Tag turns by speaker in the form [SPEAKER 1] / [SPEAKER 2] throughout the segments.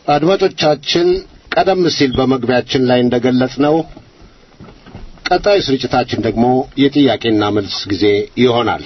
[SPEAKER 1] አድማጮቻችን ቀደም ሲል በመግቢያችን ላይ እንደገለጽነው ቀጣዩ ስርጭታችን ደግሞ የጥያቄና መልስ ጊዜ ይሆናል።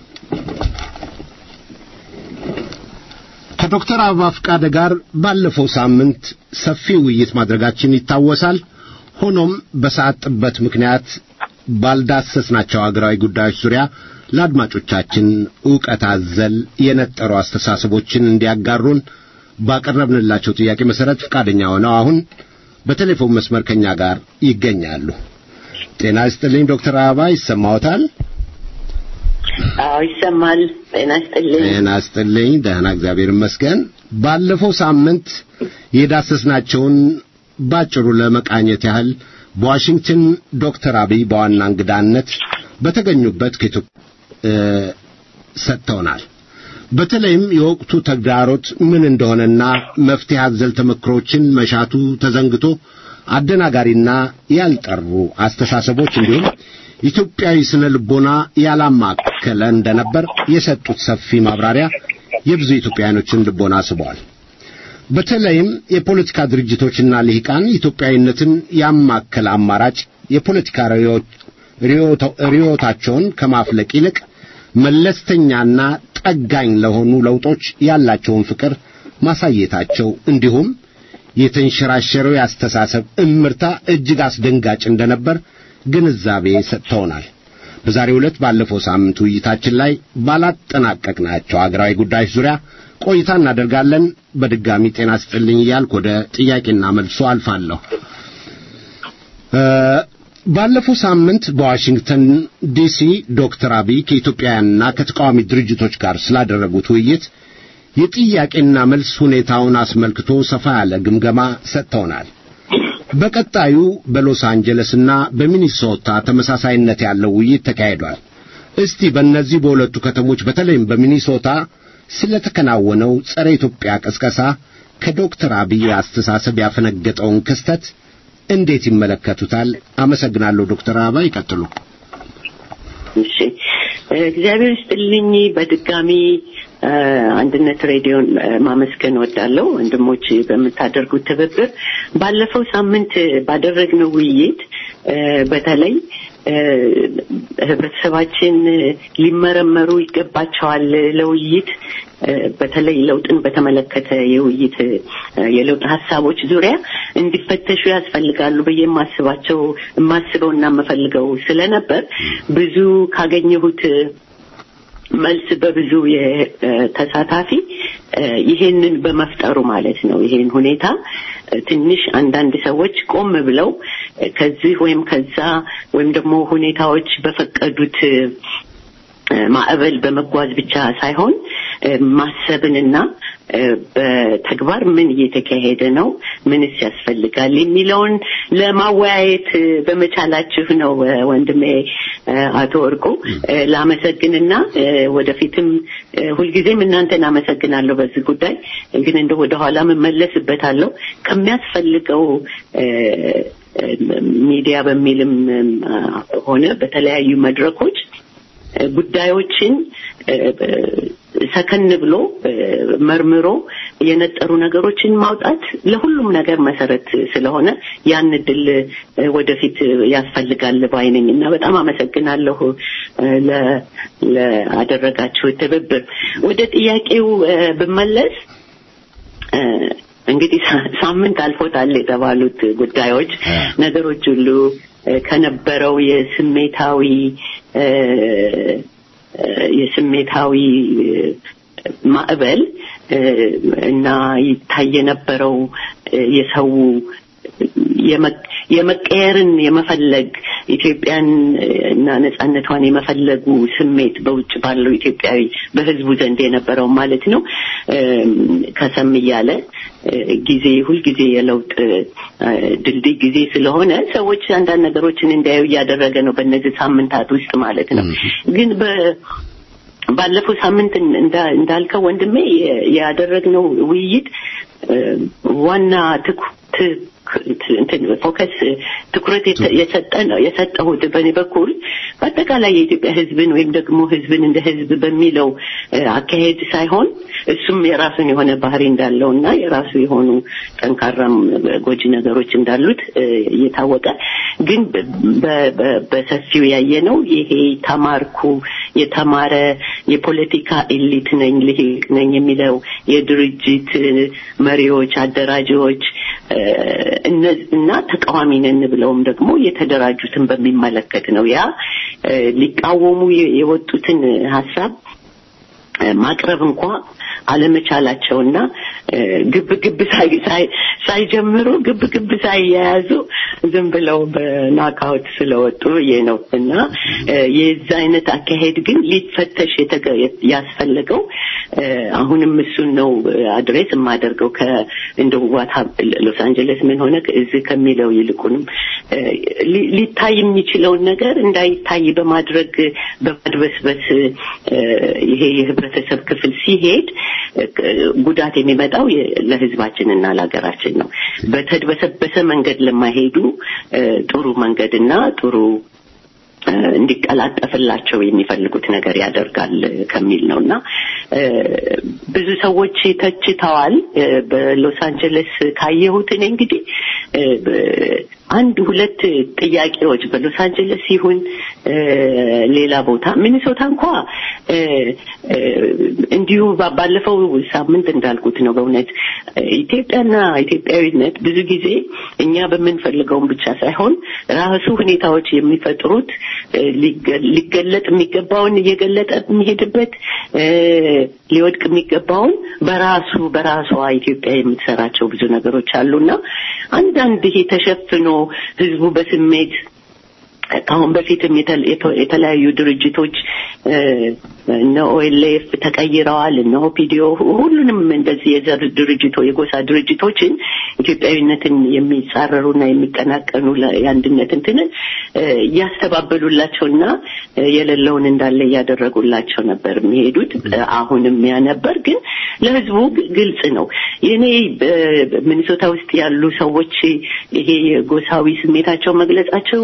[SPEAKER 1] ከዶክተር አበባ ፈቃደ ጋር ባለፈው ሳምንት ሰፊ ውይይት ማድረጋችን ይታወሳል። ሆኖም በሰዓት ጥበት ምክንያት ባልዳሰስናቸው አገራዊ ጉዳዮች ዙሪያ ለአድማጮቻችን ዕውቀት አዘል የነጠሩ አስተሳሰቦችን እንዲያጋሩን ባቀረብንላቸው ጥያቄ መሠረት ፈቃደኛ ሆነው አሁን በቴሌፎን መስመር ከኛ ጋር ይገኛሉ። ጤና ይስጥልኝ ዶክተር አበባ ይሰማዎታል?
[SPEAKER 2] አዎ ይሰማል። ጤና ይስጥልኝ።
[SPEAKER 1] ጤና ይስጥልኝ። ደህና እግዚአብሔር ይመስገን። ባለፈው ሳምንት የዳሰስናቸውን ባጭሩ ለመቃኘት ያህል በዋሽንግተን ዶክተር አብይ በዋና እንግዳነት በተገኙበት ከኢትዮጵያ ሰጥተውናል። በተለይም የወቅቱ ተግዳሮት ምን እንደሆነና መፍትሄ አዘል ተመክሮችን መሻቱ ተዘንግቶ አደናጋሪና ያልጠሩ አስተሳሰቦች እንዲሁም ኢትዮጵያዊ ስነ ልቦና ያላማከለ እንደነበር የሰጡት ሰፊ ማብራሪያ የብዙ ኢትዮጵያውያኖችን ልቦና ስበዋል። በተለይም የፖለቲካ ድርጅቶችና ልሂቃን ኢትዮጵያዊነትን ያማከለ አማራጭ የፖለቲካ ርዕዮታቸውን ከማፍለቅ ይልቅ መለስተኛና ጠጋኝ ለሆኑ ለውጦች ያላቸውን ፍቅር ማሳየታቸው እንዲሁም የተንሸራሸረው የአስተሳሰብ እምርታ እጅግ አስደንጋጭ እንደነበር ግንዛቤ ሰጥተውናል። በዛሬው ዕለት ባለፈው ሳምንት ውይይታችን ላይ ባላጠናቀቅናቸው አገራዊ ጉዳዮች ዙሪያ ቆይታ እናደርጋለን። በድጋሚ ጤና ስጥልኝ እያልኩ ወደ ጥያቄና መልሶ አልፋለሁ። ባለፈው ሳምንት በዋሽንግተን ዲሲ ዶክተር አብይ ከኢትዮጵያውያንና ከተቃዋሚ ድርጅቶች ጋር ስላደረጉት ውይይት የጥያቄና መልስ ሁኔታውን አስመልክቶ ሰፋ ያለ ግምገማ ሰጥተውናል። በቀጣዩ በሎስ አንጀለስና በሚኒሶታ ተመሳሳይነት ያለው ውይይት ተካሂዷል። እስቲ በእነዚህ በሁለቱ ከተሞች በተለይም በሚኒሶታ ስለተከናወነው ጸረ ኢትዮጵያ ቅስቀሳ ከዶክተር አብይ አስተሳሰብ ያፈነገጠውን ክስተት እንዴት ይመለከቱታል? አመሰግናለሁ። ዶክተር አበባ ይቀጥሉ።
[SPEAKER 2] እሺ፣ እግዚአብሔር ይስጥልኝ። በድጋሚ አንድነት ሬዲዮን ማመስገን ወዳለሁ። ወንድሞች በምታደርጉት ትብብር ባለፈው ሳምንት ባደረግነው ውይይት በተለይ ህብረተሰባችን ሊመረመሩ ይገባቸዋል ለውይይት በተለይ ለውጥን በተመለከተ የውይይት የለውጥ ሀሳቦች ዙሪያ እንዲፈተሹ ያስፈልጋሉ ብዬ የማስባቸው የማስበው እና የምፈልገው ስለነበር ብዙ ካገኘሁት መልስ በብዙ ተሳታፊ ይሄንን በመፍጠሩ ማለት ነው። ይሄን ሁኔታ ትንሽ አንዳንድ ሰዎች ቆም ብለው ከዚህ ወይም ከዛ ወይም ደግሞ ሁኔታዎች በፈቀዱት ማዕበል በመጓዝ ብቻ ሳይሆን ማሰብንና በተግባር ምን እየተካሄደ ነው፣ ምንስ ያስፈልጋል የሚለውን ለማወያየት በመቻላችሁ ነው ወንድሜ አቶ ወርቁ ላመሰግንና ወደፊትም ሁልጊዜም እናንተን አመሰግናለሁ በዚህ ጉዳይ ግን እንደ ወደኋላ መመለስበታለሁ ከሚያስፈልገው ሚዲያ በሚልም ሆነ በተለያዩ መድረኮች ጉዳዮችን ሰከን ብሎ መርምሮ የነጠሩ ነገሮችን ማውጣት ለሁሉም ነገር መሰረት ስለሆነ ያን እድል ወደፊት ያስፈልጋል ባይነኝ እና በጣም አመሰግናለሁ ለአደረጋችሁ ትብብር። ወደ ጥያቄው ብመለስ እንግዲህ ሳምንት አልፎታል የተባሉት ጉዳዮች ነገሮች ሁሉ ከነበረው የስሜታዊ የስሜታዊ ማዕበል እና ይታይ የነበረው የሰው የመቀየርን የመፈለግ ኢትዮጵያን እና ነጻነቷን የመፈለጉ ስሜት በውጭ ባለው ኢትዮጵያዊ በህዝቡ ዘንድ የነበረው ማለት ነው ከሰም እያለ ጊዜ ሁልጊዜ የለውጥ ድልድይ ጊዜ ስለሆነ ሰዎች አንዳንድ ነገሮችን እንዲያዩ እያደረገ ነው በእነዚህ ሳምንታት ውስጥ ማለት ነው ግን ባለፈው ሳምንት እንዳልከው ወንድሜ ያደረግነው ውይይት ዋና ፎከስ ትኩረት የሰጠ ነው የሰጠሁት በእኔ በኩል በአጠቃላይ የኢትዮጵያ ሕዝብን ወይም ደግሞ ሕዝብን እንደ ሕዝብ በሚለው አካሄድ ሳይሆን እሱም የራሱን የሆነ ባህሪ እንዳለው እና የራሱ የሆኑ ጠንካራም ጎጂ ነገሮች እንዳሉት እየታወቀ ግን በሰፊው ያየ ነው ይሄ ተማርኩ የተማረ የፖለቲካ ኤሊት ነኝ ልሂቅ ነኝ የሚለው የድርጅት መሪዎች አደራጆች እና ተቃዋሚ ነን ብለውም ደግሞ የተደራጁትን በሚመለከት ነው ያ ሊቃወሙ የወጡትን ሀሳብ ማቅረብ እንኳ አለመቻላቸውና ግብ ግብ ሳይጀምሩ ግብ ግብ ሳይያያዙ ዝም ብለው በናካውት ስለወጡ ይሄ ነው እና የዛ አይነት አካሄድ ግን ሊፈተሽ ያስፈለገው አሁንም እሱን ነው አድሬስ የማደርገው እንደ ዋታ ሎስ አንጀለስ ምን ሆነ እዚህ ከሚለው ይልቁንም ሊታይ የሚችለውን ነገር እንዳይታይ በማድረግ በማድበስበስ ይሄ የህብረተሰብ ክፍል ሲሄድ ጉዳት የሚመጣው ለህዝባችንና ለሀገራችን ነው። በተድበሰበሰ መንገድ ለማይሄዱ ጥሩ መንገድና ጥሩ እንዲቀላጠፍላቸው የሚፈልጉት ነገር ያደርጋል ከሚል ነው እና ብዙ ሰዎች ተችተዋል። በሎስ አንጀለስ ካየሁት እኔ እንግዲህ አንድ ሁለት ጥያቄዎች በሎስ አንጀለስ ይሁን ሌላ ቦታ ሚኒሶታ እንኳ እንዲሁ ባለፈው ሳምንት እንዳልኩት ነው። በእውነት ኢትዮጵያና ኢትዮጵያዊነት ብዙ ጊዜ እኛ በምንፈልገውን ብቻ ሳይሆን ራሱ ሁኔታዎች የሚፈጥሩት ሊገለጥ የሚገባውን እየገለጠ የሚሄድበት ሊወድቅ የሚገባውን በራሱ በራሷ ኢትዮጵያ የምትሰራቸው ብዙ ነገሮች አሉና አንዳንድ ይሄ ተሸፍኖ ህዝቡ በስሜት ከአሁን በፊትም የተለያዩ ድርጅቶች እነ ኦኤልኤፍ ተቀይረዋል፣ እነ ኦፒዲዮ ሁሉንም እንደዚህ የዘር ድርጅቶ የጎሳ ድርጅቶችን ኢትዮጵያዊነትን የሚጻረሩና የሚቀናቀኑ የአንድነት እንትንን እያስተባበሉላቸውና የሌለውን እንዳለ እያደረጉላቸው ነበር የሚሄዱት። አሁንም ያ ነበር፣ ግን ለህዝቡ ግልጽ ነው። የኔ ሚኒሶታ ውስጥ ያሉ ሰዎች ይሄ የጎሳዊ ስሜታቸው መግለጻቸው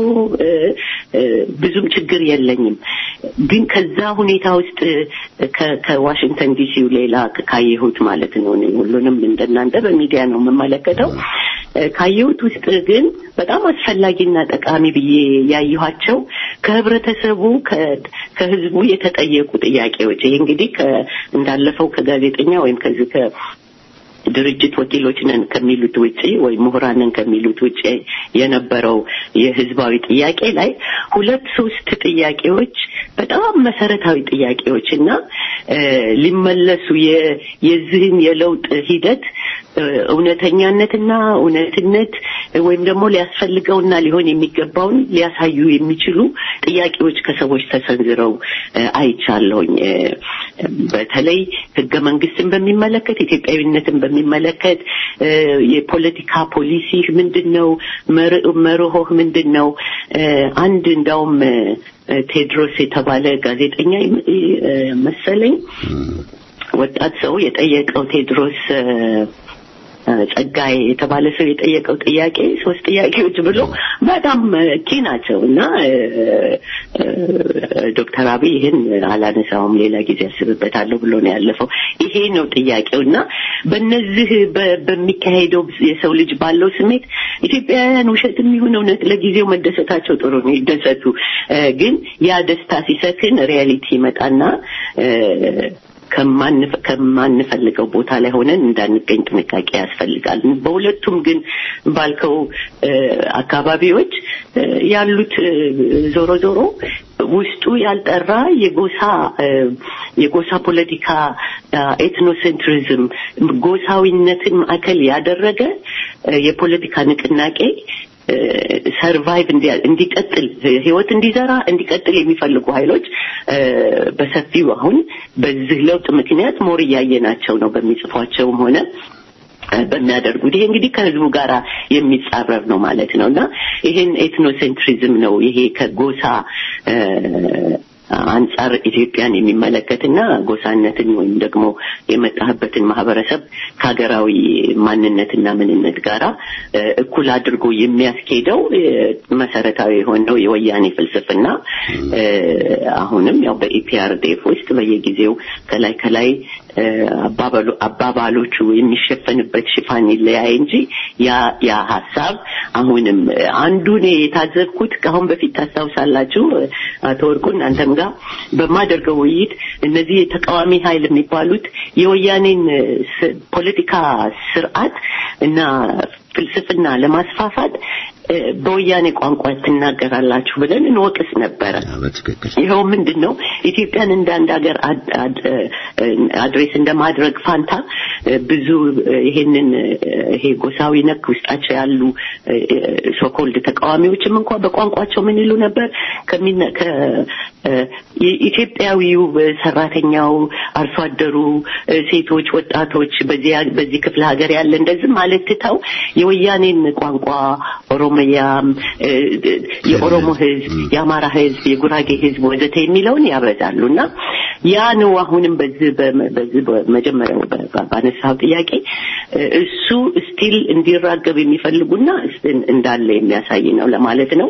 [SPEAKER 2] ብዙም ችግር የለኝም። ግን ከዛ ሁኔታ ውስጥ ከዋሽንግተን ዲሲው ሌላ ካየሁት ማለት ነው ሁሉንም እንደናንተ በሚዲያ ነው የምመለከተው። ካየሁት ውስጥ ግን በጣም አስፈላጊና ጠቃሚ ብዬ ያየኋቸው ከህብረተሰቡ ከህዝቡ የተጠየቁ ጥያቄዎች ይሄ እንግዲህ እንዳለፈው ከጋዜጠኛ ወይም ከዚህ ድርጅት ወኪሎች ነን ከሚሉት ውጪ ወይም ምሁራን ነን ከሚሉት ውጪ የነበረው የህዝባዊ ጥያቄ ላይ ሁለት ሶስት ጥያቄዎች በጣም መሰረታዊ ጥያቄዎች እና ሊመለሱ የዚህን የለውጥ ሂደት እውነተኛነትና እውነትነት ወይም ደግሞ ሊያስፈልገውና ሊሆን የሚገባውን ሊያሳዩ የሚችሉ ጥያቄዎች ከሰዎች ተሰንዝረው አይቻለሁኝ። በተለይ ህገ መንግስትን በሚመለከት ኢትዮጵያዊነትን በሚመለከት የፖለቲካ ፖሊሲ ምንድን ነው? መርሆህ ምንድን ነው? አንድ እንዳውም ቴድሮስ የተባለ ጋዜጠኛ መሰለኝ ወጣት ሰው የጠየቀው ቴድሮስ ጸጋዬ የተባለ ሰው የጠየቀው ጥያቄ ሶስት ጥያቄዎች ብሎ በጣም ኪ ናቸው እና ዶክተር አብይ ይህን አላነሳውም ሌላ ጊዜ ያስብበታለሁ ብሎ ነው ያለፈው። ይሄ ነው ጥያቄው እና በእነዚህ በሚካሄደው የሰው ልጅ ባለው ስሜት ኢትዮጵያውያን ውሸትም ይሁን እውነት ለጊዜው መደሰታቸው ጥሩ ነው፣ ይደሰቱ። ግን ያ ደስታ ሲሰክን ሪያሊቲ ይመጣና ከማንፈልገው ቦታ ላይ ሆነን እንዳንገኝ ጥንቃቄ ያስፈልጋል። በሁለቱም ግን ባልከው አካባቢዎች ያሉት ዞሮ ዞሮ ውስጡ ያልጠራ የጎሳ የጎሳ ፖለቲካ ኤትኖሴንትሪዝም ጎሳዊነትን ማዕከል ያደረገ የፖለቲካ ንቅናቄ ሰርቫይቭ እንዲቀጥል ህይወት እንዲዘራ እንዲቀጥል የሚፈልጉ ኃይሎች በሰፊው አሁን በዚህ ለውጥ ምክንያት ሞር እያየናቸው ነው በሚጽፏቸውም ሆነ በሚያደርጉት ይሄ እንግዲህ ከህዝቡ ጋር የሚጻረር ነው ማለት ነው እና ይሄን ኤትኖሴንትሪዝም ነው ይሄ ከጎሳ አንጻር ኢትዮጵያን የሚመለከትና ጎሳነትን ወይም ደግሞ የመጣህበትን ማህበረሰብ ከሀገራዊ ማንነትና ምንነት ጋራ እኩል አድርጎ የሚያስኬደው መሰረታዊ የሆነው የወያኔ ፍልስፍና አሁንም ያው በኢፒአርዴፍ ውስጥ በየጊዜው ከላይ ከላይ አባባሎቹ የሚሸፈንበት ሽፋን ይለያይ እንጂ ያ ያ ሀሳብ አሁንም አንዱ እኔ የታዘብኩት ከአሁን በፊት ታስታውሳላችሁ አቶ ወርቁ እናንተም ጋር በማደርገው ውይይት እነዚህ የተቃዋሚ ኃይል የሚባሉት የወያኔን ፖለቲካ ስርዓት እና ፍልስፍና ለማስፋፋት በወያኔ ቋንቋ ትናገራላችሁ ብለን እንወቅስ ነበረ።
[SPEAKER 1] በትክክል
[SPEAKER 2] ይኸው ምንድን ነው ኢትዮጵያን እንደ አንድ ሀገር አድሬስ እንደማድረግ ፋንታ ብዙ ይሄንን ይሄ ጎሳዊ ነክ ውስጣቸው ያሉ ሶኮልድ ተቃዋሚዎችም እንኳ በቋንቋቸው ምን ይሉ ነበር ኢትዮጵያዊው ሰራተኛው፣ አርሶ አደሩ፣ ሴቶች፣ ወጣቶች በዚህ ክፍለ ሀገር ያለ እንደዚህ ማለት ትተው የወያኔን ቋንቋ ኦሮሚያም፣ የኦሮሞ ህዝብ፣ የአማራ ህዝብ፣ የጉራጌ ህዝብ ወዘተ የሚለውን ያበዛሉ እና ያ ነው አሁንም በዚህ በዚህ መጀመሪያው ባነሳው ጥያቄ እሱ ስቲል እንዲራገብ የሚፈልጉና እንዳለ የሚያሳይ ነው ለማለት ነው።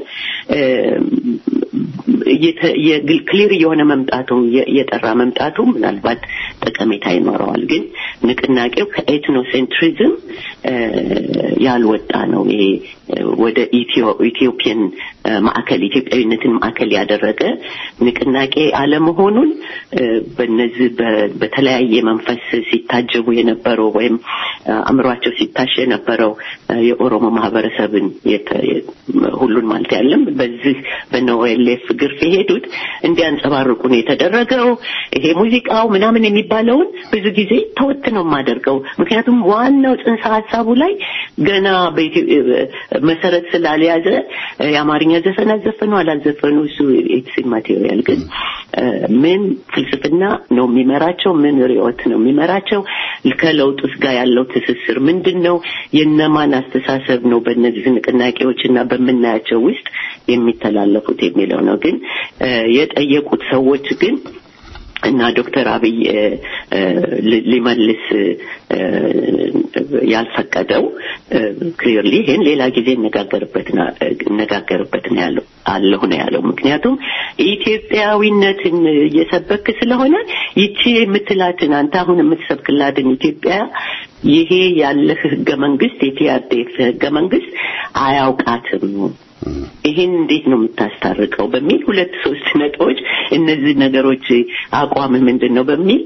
[SPEAKER 2] ክሊር የሆነ መምጣቱ የጠራ መምጣቱ ምናልባት ጠቀሜታ ይኖረዋል። ግን ንቅናቄው ከኤትኖሴንትሪዝም ያልወጣ ነው። ይሄ ወደ ኢትዮጵያን ማዕከል ኢትዮጵያዊነትን ማዕከል ያደረገ ንቅናቄ አለመሆኑን በነዚህ በተለያየ መንፈስ ሲታጀቡ የነበረው ወይም አእምሯቸው ሲታሽ የነበረው የኦሮሞ ማህበረሰብን ሁሉን ማለት ያለም በዚህ በነኦኤልኤፍ ግርፍ የሄዱት እንዲያንጸባርቁ ነው የተደረገው። ይሄ ሙዚቃው ምናምን የሚባለውን ብዙ ጊዜ ተወት ነው የማደርገው። ምክንያቱም ዋናው ጽንሰ ሀሳቡ ላይ ገና መሰረት ስላልያዘ የአማርኛ ዘፈን አዘፈኑ አላዘፈኑ እሱ ኢትስ ማቴሪያል ግን ምን ፍልስፍና ነው የሚመራቸው? ምን ርዕዮት ነው የሚመራቸው? ከለውጡስ ጋር ያለው ትስስር ምንድን ነው? የነማን አስተሳሰብ ነው በእነዚህ ንቅናቄዎች እና በምናያቸው ውስጥ የሚተላለፉት የሚለው ነው። ግን የጠየቁት ሰዎች ግን እና ዶክተር አብይ ሊመልስ ያልፈቀደው ክሊርሊ ይሄን ሌላ ጊዜ እነጋገርበት እነጋገርበት ነው ያለው አለሁ ነው ያለው። ምክንያቱም ኢትዮጵያዊነትን እየሰበክ ስለሆነ ይቺ የምትላትን አንተ አሁን የምትሰብክላትን ኢትዮጵያ ይሄ ያለህ ህገ መንግስት የፒአርዴፍ ህገ መንግስት አያውቃትም። ይሄን እንዴት ነው የምታስታርቀው? በሚል ሁለት ሶስት ነጥቦች እነዚህ ነገሮች አቋም ምንድን ነው በሚል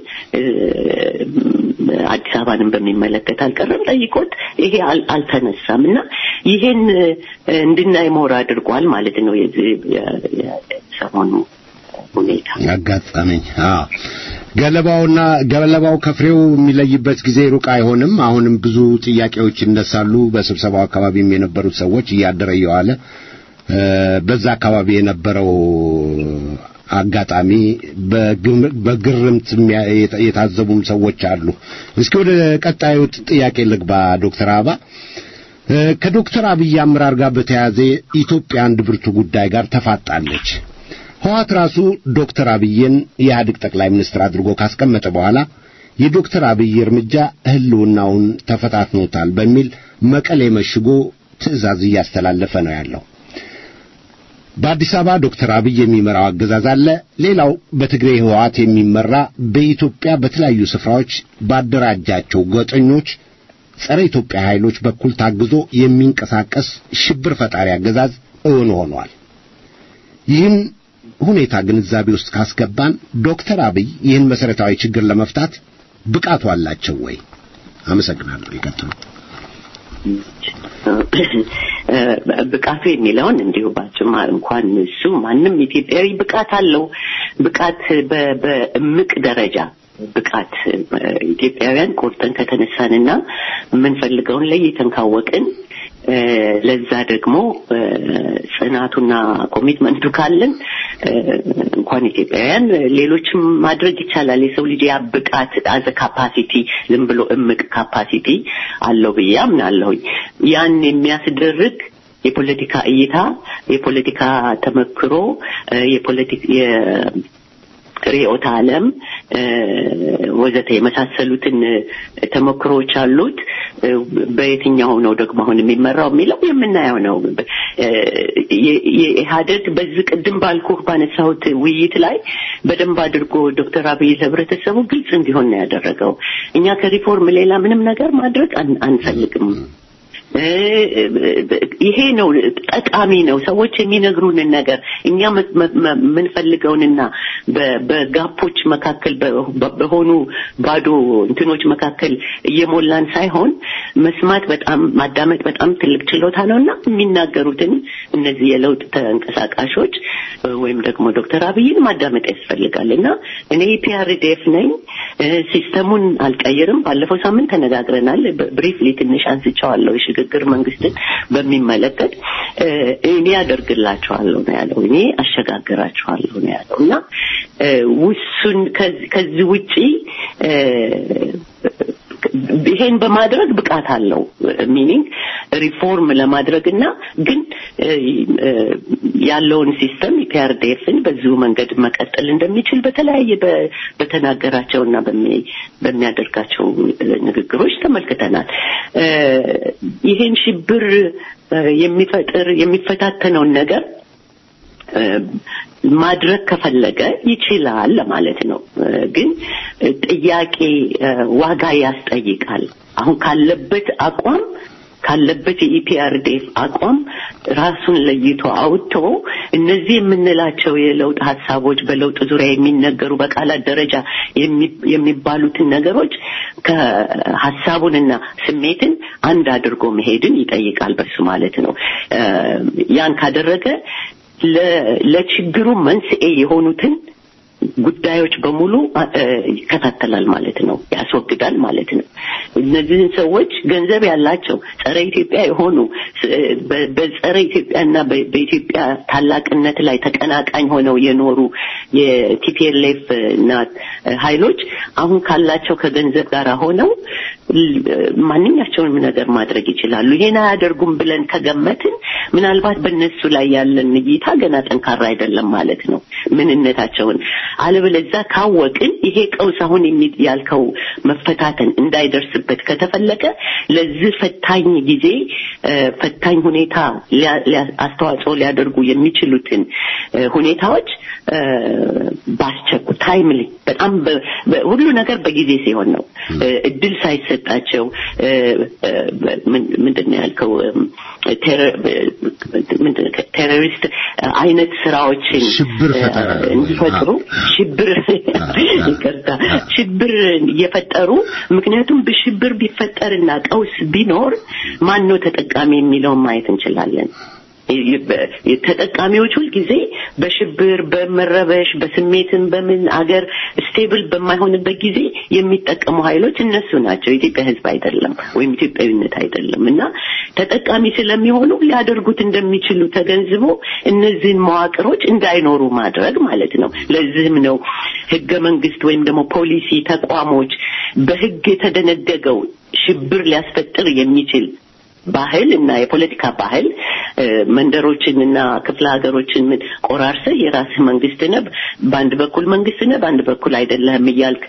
[SPEAKER 2] አዲስ አበባንም በሚመለከት አልቀረም ጠይቆት ይሄ አልተነሳም እና ይሄን እንድናይ ሞር አድርጓል ማለት ነው የዚህ የሰሞኑ ሁኔታ
[SPEAKER 1] አጋጠመኝ። አዎ ገለባውና ገለባው ከፍሬው የሚለይበት ጊዜ ሩቅ አይሆንም። አሁንም ብዙ ጥያቄዎች ይነሳሉ። በስብሰባው አካባቢም የነበሩት ሰዎች እያደረ እየዋለ በዛ አካባቢ የነበረው አጋጣሚ በግርምት የታዘቡም ሰዎች አሉ። እስኪ ወደ ቀጣዩ ጥያቄ ልግባ። ዶክተር አበባ ከዶክተር አብይ አመራር ጋር በተያያዘ ኢትዮጵያ አንድ ብርቱ ጉዳይ ጋር ተፋጣለች። ህዋት ራሱ ዶክተር አብይን የኢህአዴግ ጠቅላይ ሚኒስትር አድርጎ ካስቀመጠ በኋላ የዶክተር አብይ እርምጃ ህልውናውን ተፈታትኖታል በሚል መቀሌ መሽጎ ትዕዛዝ እያስተላለፈ ነው ያለው። በአዲስ አበባ ዶክተር አብይ የሚመራው አገዛዝ አለ። ሌላው በትግሬ ህወሓት የሚመራ በኢትዮጵያ በተለያዩ ስፍራዎች ባደራጃቸው ጎጠኞች ጸረ ኢትዮጵያ ኃይሎች በኩል ታግዞ የሚንቀሳቀስ ሽብር ፈጣሪ አገዛዝ እውን ሆኗል። ይህን ሁኔታ ግንዛቤ ውስጥ ካስገባን ዶክተር አብይ ይህን መሰረታዊ ችግር ለመፍታት ብቃቱ አላቸው ወይ? አመሰግናለሁ። ይቀጥሉ።
[SPEAKER 2] ብቃቱ የሚለውን እንዲሁ ባጭማ እንኳን እሱ ማንም ኢትዮጵያዊ ብቃት አለው። ብቃት በእምቅ ደረጃ ብቃት ኢትዮጵያውያን ቆርጠን ከተነሳንና የምንፈልገውን ለይተን ካወቅን ለዛ ደግሞ ጽናቱና ኮሚትመንቱ ካለን እንኳን ኢትዮጵያውያን ሌሎችም ማድረግ ይቻላል። የሰው ልጅ ያ ብቃት አዘ ካፓሲቲ ዝም ብሎ እምቅ ካፓሲቲ አለው ብዬ አምናለሁኝ። ያን የሚያስደርግ የፖለቲካ እይታ፣ የፖለቲካ ተመክሮ፣ ርዕዮተ ዓለም ወዘተ የመሳሰሉትን ተሞክሮዎች አሉት። በየትኛው ነው ደግሞ አሁን የሚመራው የሚለው የምናየው ነው። የኢህአደግ በዚህ ቅድም ባልኩህ ባነሳሁት ውይይት ላይ በደንብ አድርጎ ዶክተር አብይ ለህብረተሰቡ ግልጽ እንዲሆን ነው ያደረገው። እኛ ከሪፎርም ሌላ ምንም ነገር ማድረግ አንፈልግም። ይሄ ነው ጠቃሚ ነው። ሰዎች የሚነግሩንን ነገር እኛ የምንፈልገውንና በጋፖች መካከል በሆኑ ባዶ እንትኖች መካከል እየሞላን ሳይሆን መስማት በጣም ማዳመጥ በጣም ትልቅ ችሎታ ነው እና የሚናገሩትን እነዚህ የለውጥ ተንቀሳቃሾች ወይም ደግሞ ዶክተር አብይን ማዳመጥ ያስፈልጋል እና እኔ ፒአርዲኤፍ ነኝ። ሲስተሙን አልቀይርም። ባለፈው ሳምንት ተነጋግረናል። ብሪፍሊ ትንሽ አንስቼዋለሁ። የሽግግር መንግስትን በሚመለከት እኔ ያደርግላቸዋለሁ ነው ያለው። እኔ አሸጋግራቸዋለሁ ነው ያለው እና ውሱን ከዚህ ውጪ ይሄን በማድረግ ብቃት አለው ሚኒንግ ሪፎርም ለማድረግ እና ግን ያለውን ሲስተም የፒአርዲኤፍን በዚሁ መንገድ መቀጠል እንደሚችል በተለያየ በተናገራቸው እና በሚያደርጋቸው ንግግሮች ተመልክተናል። ይሄን ሽብር የሚፈጥር የሚፈታተነውን ነገር ማድረግ ከፈለገ ይችላል ለማለት ነው። ግን ጥያቄ ዋጋ ያስጠይቃል። አሁን ካለበት አቋም ካለበት የኢፒአርዴፍ አቋም ራሱን ለይቶ አውጥቶ እነዚህ የምንላቸው የለውጥ ሀሳቦች በለውጥ ዙሪያ የሚነገሩ በቃላት ደረጃ የሚባሉትን ነገሮች ከሀሳቡንና ስሜትን አንድ አድርጎ መሄድን ይጠይቃል። በሱ ማለት ነው። ያን ካደረገ ለችግሩ መንስኤ የሆኑትን ጉዳዮች በሙሉ ይከታተላል ማለት ነው፣ ያስወግዳል ማለት ነው። እነዚህን ሰዎች ገንዘብ ያላቸው ጸረ ኢትዮጵያ የሆኑ በጸረ ኢትዮጵያና በኢትዮጵያ ታላቅነት ላይ ተቀናቃኝ ሆነው የኖሩ የቲፒኤልኤፍ እና ኃይሎች አሁን ካላቸው ከገንዘብ ጋር ሆነው ማንኛቸውንም ነገር ማድረግ ይችላሉ። ይሄን አያደርጉም ብለን ከገመትን ምናልባት በእነሱ ላይ ያለን እይታ ገና ጠንካራ አይደለም ማለት ነው ምንነታቸውን አለበለዛ ካወቅን ይሄ ቀውስ አሁን ያልከው መፈታተን እንዳይደርስበት ከተፈለገ ለዚህ ፈታኝ ጊዜ ፈታኝ ሁኔታ አስተዋጽኦ ሊያደርጉ የሚችሉትን ሁኔታዎች ባስቸኩ ታይምሊ በጣም ሁሉ ነገር በጊዜ ሲሆን ነው እድል ሳይሰጣቸው ምንድን ነው ያልከው ቴሮሪስት አይነት ስራዎችን
[SPEAKER 1] ሽብር ፈጠራ
[SPEAKER 2] እንዲፈጥሩ ሽብር ይቅርታ ሽብር እየፈጠሩ ምክንያቱም በሽብር ቢፈጠርና ቀውስ ቢኖር ማን ነው ተጠቃሚ የሚለውን ማየት እንችላለን። ተጠቃሚዎች ሁልጊዜ በሽብር በመረበሽ በስሜትን በምን አገር ስቴብል በማይሆንበት ጊዜ የሚጠቀሙ ኃይሎች እነሱ ናቸው። የኢትዮጵያ ሕዝብ አይደለም ወይም ኢትዮጵያዊነት አይደለም እና ተጠቃሚ ስለሚሆኑ ሊያደርጉት እንደሚችሉ ተገንዝቦ እነዚህን መዋቅሮች እንዳይኖሩ ማድረግ ማለት ነው። ለዚህም ነው ህገ መንግስት ወይም ደግሞ ፖሊሲ ተቋሞች በህግ የተደነገገው ሽብር ሊያስፈጥር የሚችል ባህል እና የፖለቲካ ባህል መንደሮችን እና ክፍለ ሀገሮችን ምን ቆራርሰህ የራስህ መንግስት ነህ፣ በአንድ በኩል መንግስት ነህ፣ በአንድ በኩል አይደለህም እያልክ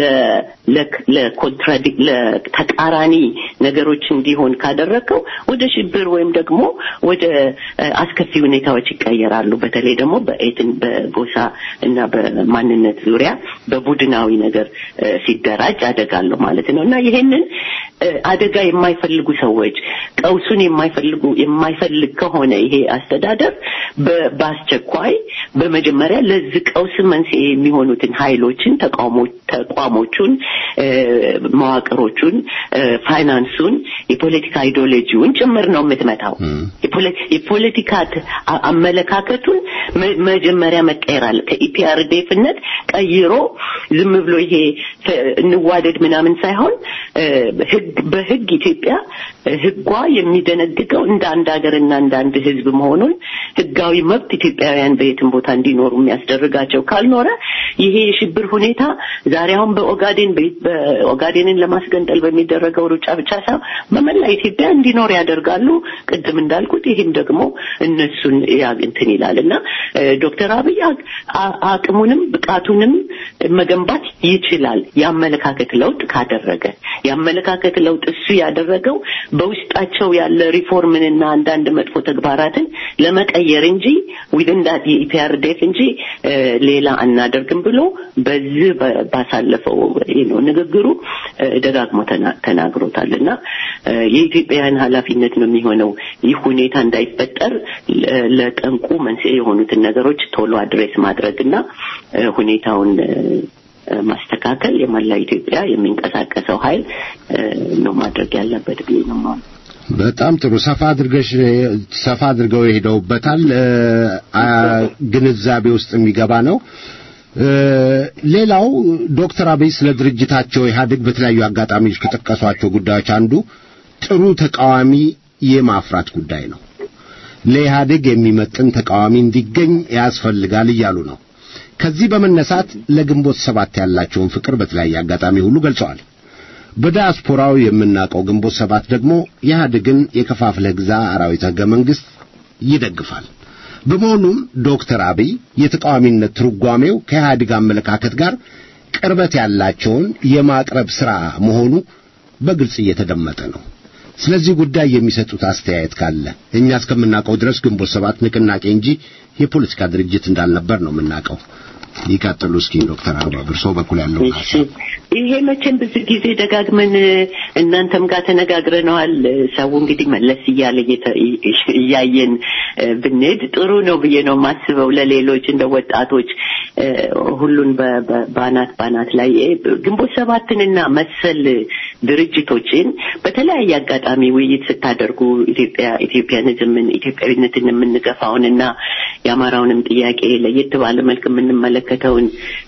[SPEAKER 2] ለኮንትራዲክ ለተቃራኒ ነገሮች እንዲሆን ካደረግከው ወደ ሽብር ወይም ደግሞ ወደ አስከፊ ሁኔታዎች ይቀየራሉ። በተለይ ደግሞ በኤትን በጎሳ እና በማንነት ዙሪያ በቡድናዊ ነገር ሲደራጅ አደጋለሁ ማለት ነው እና ይሄንን አደጋ የማይፈልጉ ሰዎች ቀውሱን የማይፈልጉ የማይፈልግ ከሆነ ይሄ አስተዳደር በአስቸኳይ በመጀመሪያ ለዚህ ቀውስ መንስኤ የሚሆኑትን ኃይሎችን ተቋሞቹን፣ መዋቅሮቹን፣ ፋይናንሱን፣ የፖለቲካ አይዲዮሎጂውን ጭምር ነው የምትመታው። የፖለቲካ አመለካከቱን መጀመሪያ መቀየር አለ። ከኢፒአርዴፍነት ቀይሮ ዝም ብሎ ይሄ እንዋደድ ምናምን ሳይሆን ህግ በህግ ኢትዮጵያ ህጓ የሚደነግገው እንደ አንድ ሀገርና እንደ አንድ ህዝብ መሆኑን ህጋዊ መብት ኢትዮጵያውያን በየትም ቦታ እንዲኖሩ የሚያስደርጋቸው ካልኖረ ይሄ የሽብር ሁኔታ ዛሬ አሁን በኦጋዴን በኦጋዴንን ለማስገንጠል በሚደረገው ሩጫ ብቻ ሳይሆን በመላ ኢትዮጵያ እንዲኖር ያደርጋሉ። ቅድም እንዳልኩት ይህም ደግሞ እነሱን እንትን ይላል እና ዶክተር አብይ አቅሙንም ብቃቱንም መገንባት ይችላል የአመለካከት ለውጥ ካደረገ የአመለካከት ለውጥ እሱ ያደረገው በውስጣቸው ያለ ሪፎርምንና አንዳንድ መጥፎ ተግባራትን ለመቀየር እንጂ ዊዝን ዳት የኢፒአርዴፍ እንጂ ሌላ አናደርግም ብሎ በዚህ ባሳለፈው ነው ንግግሩ ደጋግሞ ተናግሮታል እና የኢትዮጵያውያን ኃላፊነት ነው የሚሆነው ይህ ሁኔታ እንዳይፈጠር ለጠንቁ መንስኤ የሆኑትን ነገሮች ቶሎ አድሬስ ማድረግና ሁኔታውን ማስተካከል የመላ ኢትዮጵያ የሚንቀሳቀሰው ኃይል ነው ማድረግ ያለበት ብዬ ነው ማለት
[SPEAKER 1] በጣም ጥሩ ሰፋ አድርገሽ ሰፋ አድርገው የሄደውበታል ግንዛቤ ውስጥ የሚገባ ነው ሌላው ዶክተር አብይ ስለ ድርጅታቸው ኢህአዴግ በተለያዩ አጋጣሚዎች ከጠቀሷቸው ጉዳዮች አንዱ ጥሩ ተቃዋሚ የማፍራት ጉዳይ ነው ለኢህአዴግ የሚመጥን ተቃዋሚ እንዲገኝ ያስፈልጋል እያሉ ነው ከዚህ በመነሳት ለግንቦት ሰባት ያላቸውን ፍቅር በተለያየ አጋጣሚ ሁሉ ገልጸዋል በዲያስፖራው የምናውቀው ግንቦት ሰባት ደግሞ ኢህአዴግን የከፋፍለህ ግዛ አራዊት ህገ መንግስት ይደግፋል በመሆኑም ዶክተር አብይ የተቃዋሚነት ትርጓሜው ከኢህአዴግ አመለካከት ጋር ቅርበት ያላቸውን የማቅረብ ሥራ መሆኑ በግልጽ እየተደመጠ ነው ስለዚህ ጉዳይ የሚሰጡት አስተያየት ካለ እኛ እስከምናውቀው ድረስ ግንቦት ሰባት ንቅናቄ እንጂ የፖለቲካ ድርጅት እንዳልነበር ነው የምናውቀው ይቀጥሉ እስኪ ዶክተር አበባ በእርሶ በኩል ያለው
[SPEAKER 2] ይሄ መቼም ብዙ ጊዜ ደጋግመን እናንተም ጋር ተነጋግረነዋል ሰው እንግዲህ መለስ እያለ እያየን ብንሄድ ጥሩ ነው ብዬ ነው የማስበው ለሌሎች እንደ ወጣቶች ሁሉን ባናት ባናት ላይ ግንቦት ሰባትንና መሰል ድርጅቶችን በተለያየ አጋጣሚ ውይይት ስታደርጉ ኢትዮጵያ ኢትዮጵያንዝምን ኢትዮጵያዊነትን የምንገፋውንና የአማራውንም ጥያቄ ለየት ባለ መልክ የምንመለከተውን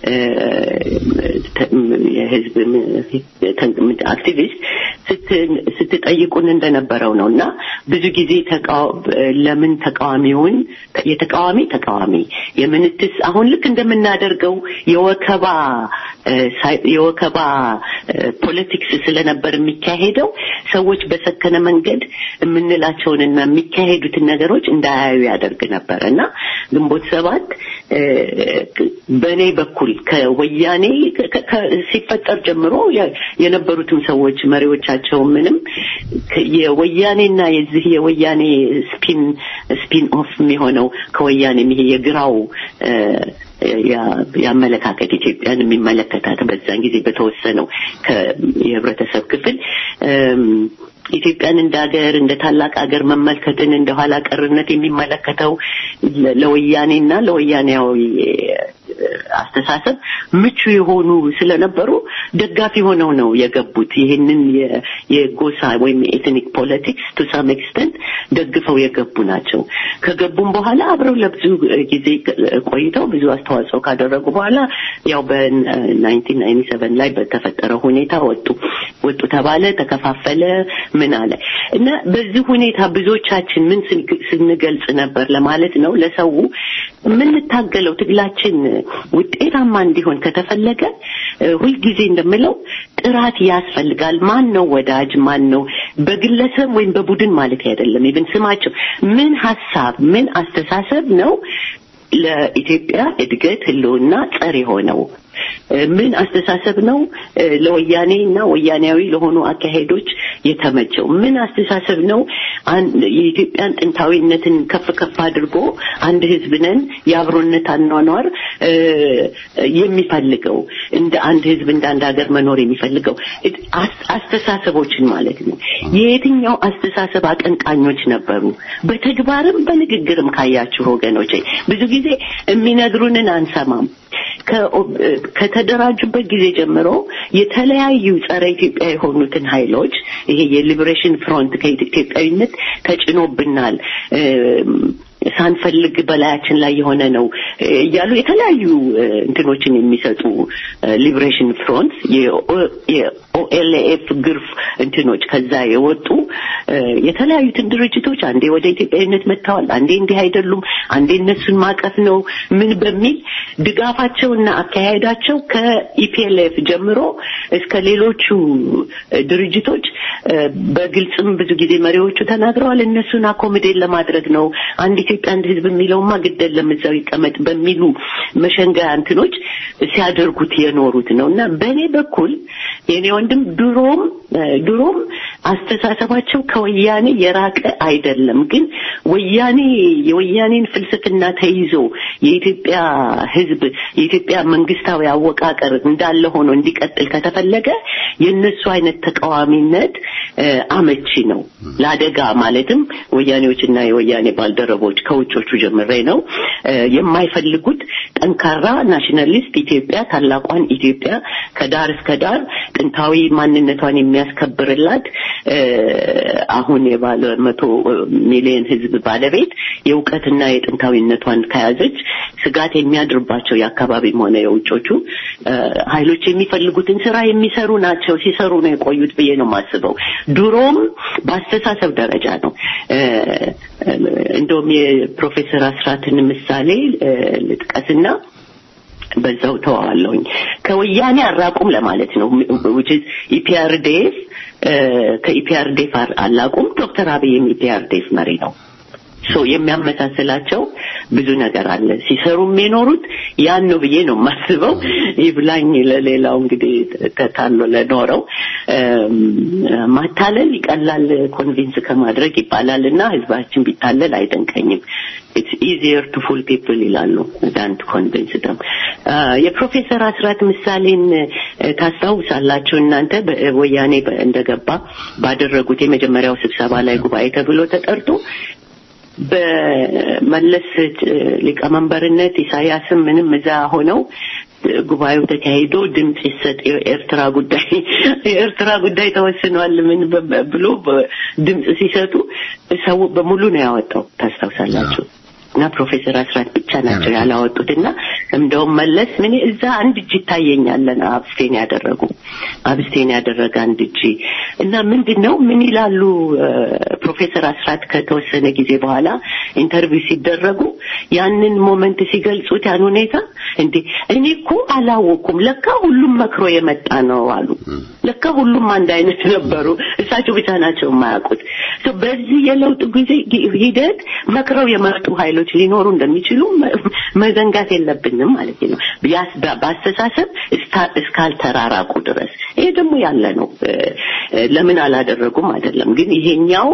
[SPEAKER 2] የህዝብ አክቲቪስት ስትጠይቁን እንደነበረው ነው እና ብዙ ጊዜ ለምን ተቃዋሚውን የተቃዋሚ ተቃዋሚ የምንትስ አሁን ልክ እንደምናደርገው የወከባ የወከባ ፖለቲክስ ስለነበር የሚካሄደው ሰዎች በሰከነ መንገድ የምንላቸውንና የሚካሄዱትን ነገሮች እንዳያዩ ያደርግ ነበር እና ግንቦት ሰባት በእኔ በኩል ከወያኔ ሲፈጠር ጀምሮ የነበሩትም ሰዎች መሪዎቻቸው ምንም የወያኔና የዚህ የወያኔ ስፒን ስፒን ኦፍ የሚሆነው ከወያኔ ይሄ የግራው የአመለካከት ኢትዮጵያን የሚመለከታት በዛን ጊዜ በተወሰነው የህብረተሰብ ክፍል ኢትዮጵያን እንደ ሀገር እንደ ታላቅ ሀገር መመልከትን እንደ ኋላ ቀርነት የሚመለከተው ለወያኔና ለወያኔያዊ አስተሳሰብ ምቹ የሆኑ ስለነበሩ ደጋፊ ሆነው ነው የገቡት። ይህንን የጎሳ ወይም የኤትኒክ ፖለቲክስ ቱ ሳም ኤክስተንት ደግፈው የገቡ ናቸው። ከገቡም በኋላ አብረው ለብዙ ጊዜ ቆይተው ብዙ አስተዋጽኦ ካደረጉ በኋላ ያው በናይንቲን ናይንቲ ሰቨን ላይ በተፈጠረው ሁኔታ ወጡ ወጡ ተባለ፣ ተከፋፈለ፣ ምን አለ እና በዚህ ሁኔታ ብዙዎቻችን ምን ስንገልጽ ነበር ለማለት ነው ለሰው የምንታገለው ትግላችን ውጤታማ እንዲሆን ከተፈለገ ሁልጊዜ እንደምለው ጥራት ያስፈልጋል። ማን ነው ወዳጅ፣ ማን ነው በግለሰብ ወይም በቡድን ማለት አይደለም። ይብን ስማቸው ምን ሀሳብ፣ ምን አስተሳሰብ ነው ለኢትዮጵያ እድገት ህልውና ጸር የሆነው ምን አስተሳሰብ ነው ለወያኔ እና ወያኔያዊ ለሆኑ አካሄዶች የተመቸው? ምን አስተሳሰብ ነው የኢትዮጵያን ጥንታዊነትን ከፍ ከፍ አድርጎ አንድ ህዝብ ነን የአብሮነት አኗኗር የሚፈልገው እንደ አንድ ህዝብ እንደ አንድ ሀገር መኖር የሚፈልገው አስተሳሰቦችን ማለት ነው። የየትኛው አስተሳሰብ አቀንቃኞች ነበሩ? በተግባርም በንግግርም ካያችሁ ወገኖች ብዙ ጊዜ የሚነግሩንን አንሰማም። ከተደራጁበት ጊዜ ጀምሮ የተለያዩ ጸረ ኢትዮጵያ የሆኑትን ኃይሎች ይሄ የሊበሬሽን ፍሮንት ከኢትዮጵያዊነት ተጭኖብናል ሳንፈልግ በላያችን ላይ የሆነ ነው እያሉ የተለያዩ እንትኖችን የሚሰጡ ሊብሬሽን ፍሮንት ኦኤልኤፍ ግርፍ እንትኖች ከዛ የወጡ የተለያዩትን ድርጅቶች አንዴ ወደ ኢትዮጵያዊነት መጥተዋል፣ አንዴ እንዲህ አይደሉም፣ አንዴ እነሱን ማቀፍ ነው ምን በሚል ድጋፋቸውና አካሄዳቸው ከኢፒኤልኤፍ ጀምሮ እስከ ሌሎቹ ድርጅቶች በግልጽም ብዙ ጊዜ መሪዎቹ ተናግረዋል። እነሱን አኮምዴት ለማድረግ ነው አንድ ኢትዮጵያ አንድ ህዝብ የሚለውማ ግደል ለምዛው ይቀመጥ በሚሉ መሸንገያ እንትኖች ሲያደርጉት የኖሩት ነው እና በእኔ በኩል የኔ ወንድም ድሮም ድሮም አስተሳሰባቸው ከወያኔ የራቀ አይደለም። ግን ወያኔ የወያኔን ፍልስፍና ተይዞ የኢትዮጵያ ህዝብ የኢትዮጵያ መንግስታዊ አወቃቀር እንዳለ ሆኖ እንዲቀጥል ከተፈለገ የእነሱ አይነት ተቃዋሚነት አመቺ ነው ለአደጋ ማለትም ወያኔዎችና የወያኔ ባልደረቦች ከውጮቹ ጀምሬ ነው የማይፈልጉት ጠንካራ ናሽናሊስት ኢትዮጵያ ታላቋን ኢትዮጵያ ከዳር እስከ ዳር ጥንታዊ ማንነቷን የሚያስከብርላት አሁን የባለ መቶ ሚሊዮን ህዝብ ባለቤት የእውቀትና የጥንታዊነቷን ከያዘች ስጋት የሚያድርባቸው የአካባቢም ሆነ የውጮቹ ኃይሎች የሚፈልጉትን ስራ የሚሰሩ ናቸው። ሲሰሩ ነው የቆዩት ብዬ ነው የማስበው። ድሮም በአስተሳሰብ ደረጃ ነው። እንደውም የፕሮፌሰር አስራትን ምሳሌ ልጥቀስና በዛው ተዋዋለሁኝ። ከወያኔ አራቁም ለማለት ነው። ኢፒአርዴፍ ከኢፒአርዴፍ አላቁም። ዶክተር አብይም ኢፒአርዴፍ መሪ ነው። ሶ የሚያመሳስላቸው ብዙ ነገር አለ። ሲሰሩም የኖሩት ያን ነው ብዬ ነው የማስበው። ይብላኝ ለሌላው እንግዲህ ተታሎ ለኖረው ማታለል ይቀላል ኮንቪንስ ከማድረግ ይባላል እና ህዝባችን ቢታለል አይደንቀኝም። ኢትስ ኢዚየር ቱ ፉል ፒፕል ይላሉ ዳን ቱ ኮንቪንስ ደም። የፕሮፌሰር አስራት ምሳሌን ታስታውሳላችሁ እናንተ ወያኔ እንደገባ ባደረጉት የመጀመሪያው ስብሰባ ላይ ጉባኤ ተብሎ ተጠርቶ በመለስ ሊቀመንበርነት ኢሳያስም ምንም እዛ ሆነው ጉባኤው ተካሂዶ ድምፅ ይሰጥ የኤርትራ ጉዳይ የኤርትራ ጉዳይ ተወስኗል ምን ብሎ ድምፅ ሲሰጡ ሰው በሙሉ ነው ያወጣው ታስታውሳላችሁ እና ፕሮፌሰር አስራት ብቻ ናቸው ያላወጡት እና እንደውም መለስ ምን እዛ አንድ እጅ ይታየኛለን አብስቴን ያደረጉ አብስቴን ያደረገ አንድ እጅ እና ምንድን ነው ምን ይላሉ ፕሮፌሰር አስራት ከተወሰነ ጊዜ በኋላ ኢንተርቪው ሲደረጉ ያንን ሞመንት ሲገልጹት ያን ሁኔታ እንዴ እኔ እኮ አላወኩም ለካ ሁሉም መክሮ የመጣ ነው አሉ ለካ ሁሉም አንድ አይነት ነበሩ እሳቸው ብቻ ናቸው የማያውቁት በዚህ የለውጥ ጊዜ ሂደት መክረው የመጡ ኃይሎች ሊኖሩ እንደሚችሉ መዘንጋት የለብንም ማለት ነው በአስተሳሰብ እስካልተራራቁ ድረስ ይሄ ደግሞ ያለ ነው ለምን አላደረጉም አይደለም ግን ይሄኛው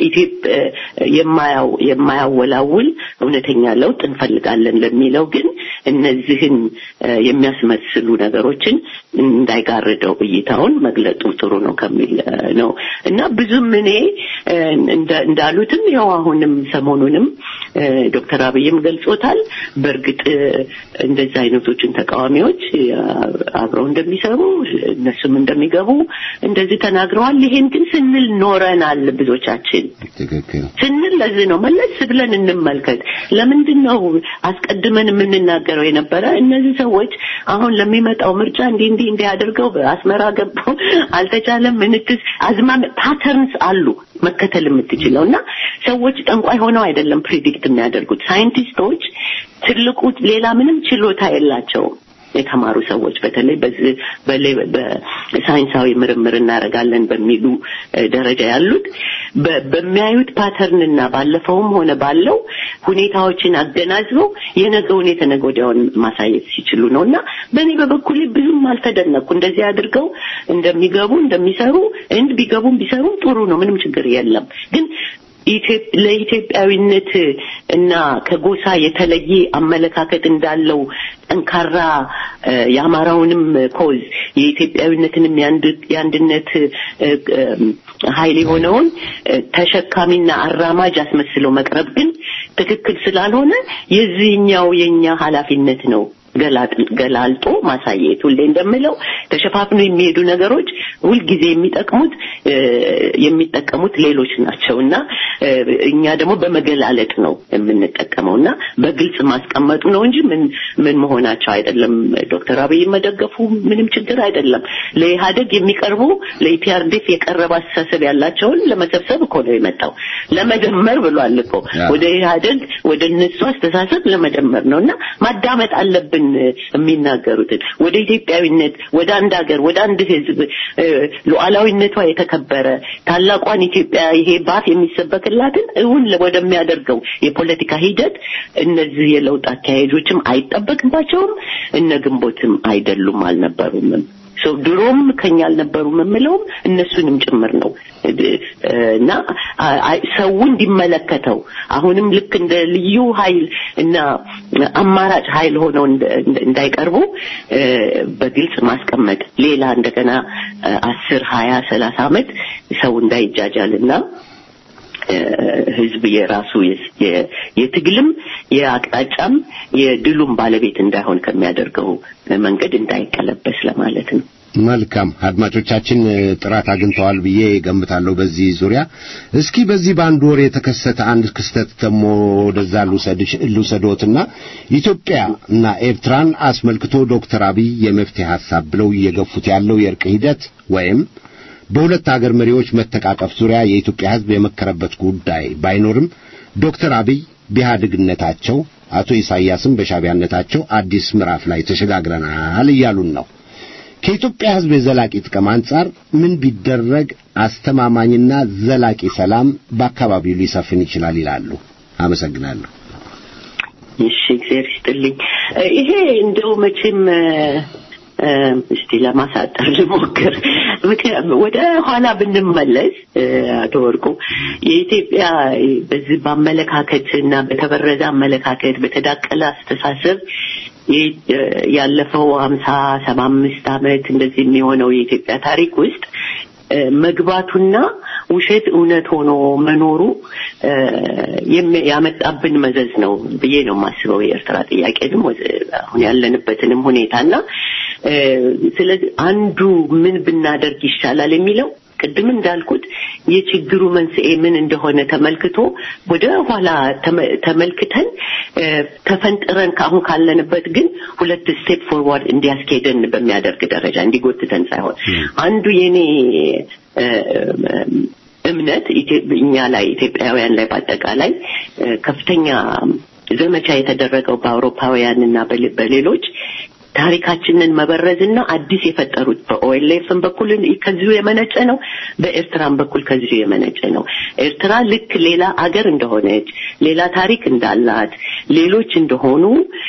[SPEAKER 2] የማያወላውል እውነተኛ ለውጥ እንፈልጋለን ለሚለው ግን እነዚህን የሚያስመስሉ ነገሮችን እንዳይጋርደው እይታውን መግለጡ ጥሩ ነው ከሚል ነው እና ብዙም እኔ እንዳሉትም ያው አሁንም ሰሞኑንም ዶክተር አብይም ገልጾታል በእርግጥ እንደዚህ አይነቶችን ተቃዋሚዎች አብረው እንደሚሰሩ እነሱም እንደሚገቡ እንደዚህ ተናግረዋል ይሄን ግን ስንል ኖረናል ብዙዎቻችን ስንል ለዚህ ነው መለስ ብለን እንመልከት ለምንድን ነው አስቀድመን የምንናገረው የነበረ እነዚህ ሰዎች አሁን ለሚመጣው ምርጫ እንዲህ እንዲህ እንዲህ አድርገው በአስመራ ገብተው አልተቻለም ምንትስ አዝማም ፓተርንስ አሉ መከተል የምትችለው እና ሰዎች ጠንቋይ ሆነው አይደለም ፕሪዲክት የሚያደርጉት ሳይንቲስቶች ትልቁ ሌላ ምንም ችሎታ የላቸውም የተማሩ ሰዎች በተለይ በሳይንሳዊ ምርምር እናደርጋለን በሚሉ ደረጃ ያሉት በሚያዩት ፓተርንና ባለፈውም ሆነ ባለው ሁኔታዎችን አገናዝበው የነገውን የተነገ ወዲያውን ማሳየት ሲችሉ ነው እና በእኔ በበኩሌ ብዙም አልተደነኩ እንደዚህ አድርገው እንደሚገቡ እንደሚሰሩ እንድ ቢገቡም ቢሰሩም ጥሩ ነው ምንም ችግር የለም ግን ለኢትዮጵያዊነት እና ከጎሳ የተለየ አመለካከት እንዳለው ጠንካራ የአማራውንም ኮዝ የኢትዮጵያዊነትንም የአንድነት ኃይል የሆነውን ተሸካሚና አራማጅ አስመስለው መቅረብ ግን ትክክል ስላልሆነ የዚህኛው የኛ ኃላፊነት ነው ገላልጦ ማሳየት። ሁሌ እንደምለው ተሸፋፍኖ የሚሄዱ ነገሮች ሁልጊዜ የሚጠቅሙት የሚጠቀሙት ሌሎች ናቸው እና እኛ ደግሞ በመገላለጥ ነው የምንጠቀመው እና በግልጽ ማስቀመጡ ነው እንጂ ምን ምን መሆናቸው አይደለም። ዶክተር አብይ መደገፉ ምንም ችግር አይደለም። ለኢህአደግ የሚቀርቡ ለኢፒአርዴፍ የቀረበ አስተሳሰብ ያላቸውን ለመሰብሰብ እኮ ነው የመጣው። ለመደመር ብሏል እኮ ወደ ኢህአደግ ወደ እነሱ አስተሳሰብ ለመደመር ነው እና ማዳመጥ አለብን የሚናገሩትን ወደ ኢትዮጵያዊነት፣ ወደ አንድ ሀገር፣ ወደ አንድ ህዝብ ሉዓላዊነቷ የተከበረ ታላቋን ኢትዮጵያ ይሄ ባፍ የሚሰበክላትን እውን ወደሚያደርገው የፖለቲካ ሂደት እነዚህ የለውጥ አካሄጆችም አይጠበቅባቸውም። እነ ግንቦትም አይደሉም አልነበሩምም። ሰው ድሮም ከኛ አልነበሩም የምለውም እነሱንም ጭምር ነው እና ሰው እንዲመለከተው አሁንም ልክ እንደ ልዩ ኃይል እና አማራጭ ኃይል ሆነው እንዳይቀርቡ በግልጽ ማስቀመጥ ሌላ እንደገና አስር ሀያ ሰላሳ ዓመት ሰው እንዳይጃጃልና ህዝብ የራሱ የትግልም የአቅጣጫም የድሉም ባለቤት እንዳይሆን ከሚያደርገው መንገድ እንዳይቀለበስ ለማለት ነው።
[SPEAKER 1] መልካም አድማጮቻችን ጥራት አግኝተዋል ብዬ ገምታለሁ። በዚህ ዙሪያ እስኪ በዚህ በአንድ ወር የተከሰተ አንድ ክስተት ደግሞ ወደዛ ልውሰዶትና ኢትዮጵያ እና ኤርትራን አስመልክቶ ዶክተር አብይ የመፍትሄ ሀሳብ ብለው እየገፉት ያለው የእርቅ ሂደት ወይም በሁለት አገር መሪዎች መተቃቀፍ ዙሪያ የኢትዮጵያ ሕዝብ የመከረበት ጉዳይ ባይኖርም ዶክተር አብይ በኢህአዴግነታቸው አቶ ኢሳያስም በሻቢያነታቸው አዲስ ምዕራፍ ላይ ተሸጋግረናል እያሉን ነው። ከኢትዮጵያ ሕዝብ የዘላቂ ጥቅም አንጻር ምን ቢደረግ አስተማማኝና ዘላቂ ሰላም በአካባቢው ሊሰፍን ይችላል ይላሉ? አመሰግናለሁ።
[SPEAKER 2] እሺ፣ እግዚአብሔር ይስጥልኝ። ይሄ እንደው መቼም እስቲ ለማሳጠር ልሞክር። ወደ ኋላ ብንመለስ አቶ ወርቁ የኢትዮጵያ በዚህ በአመለካከት እና በተበረዘ አመለካከት በተዳቀለ አስተሳሰብ ያለፈው ሀምሳ ሰባ አምስት ዓመት እንደዚህ የሚሆነው የኢትዮጵያ ታሪክ ውስጥ መግባቱና ውሸት እውነት ሆኖ መኖሩ ያመጣብን መዘዝ ነው ብዬ ነው የማስበው። የኤርትራ ጥያቄ ደግሞ አሁን ያለንበትንም ሁኔታና ስለዚህ አንዱ ምን ብናደርግ ይሻላል የሚለው ቅድም እንዳልኩት የችግሩ መንስኤ ምን እንደሆነ ተመልክቶ ወደ ኋላ ተመልክተን ተፈንጥረን ከአሁን ካለንበት ግን ሁለት ስቴፕ ፎርዋርድ እንዲያስኬደን በሚያደርግ ደረጃ እንዲጎትተን ሳይሆን አንዱ የኔ እምነት እኛ ላይ ኢትዮጵያውያን ላይ በአጠቃላይ ከፍተኛ ዘመቻ የተደረገው በአውሮፓውያን እና በሌሎች ታሪካችንን መበረዝና አዲስ የፈጠሩት በኦኤልኤፍም በኩል ከዚሁ የመነጨ ነው፣ በኤርትራም በኩል ከዚሁ የመነጨ ነው። ኤርትራ ልክ ሌላ አገር እንደሆነች፣ ሌላ ታሪክ እንዳላት፣ ሌሎች እንደሆኑ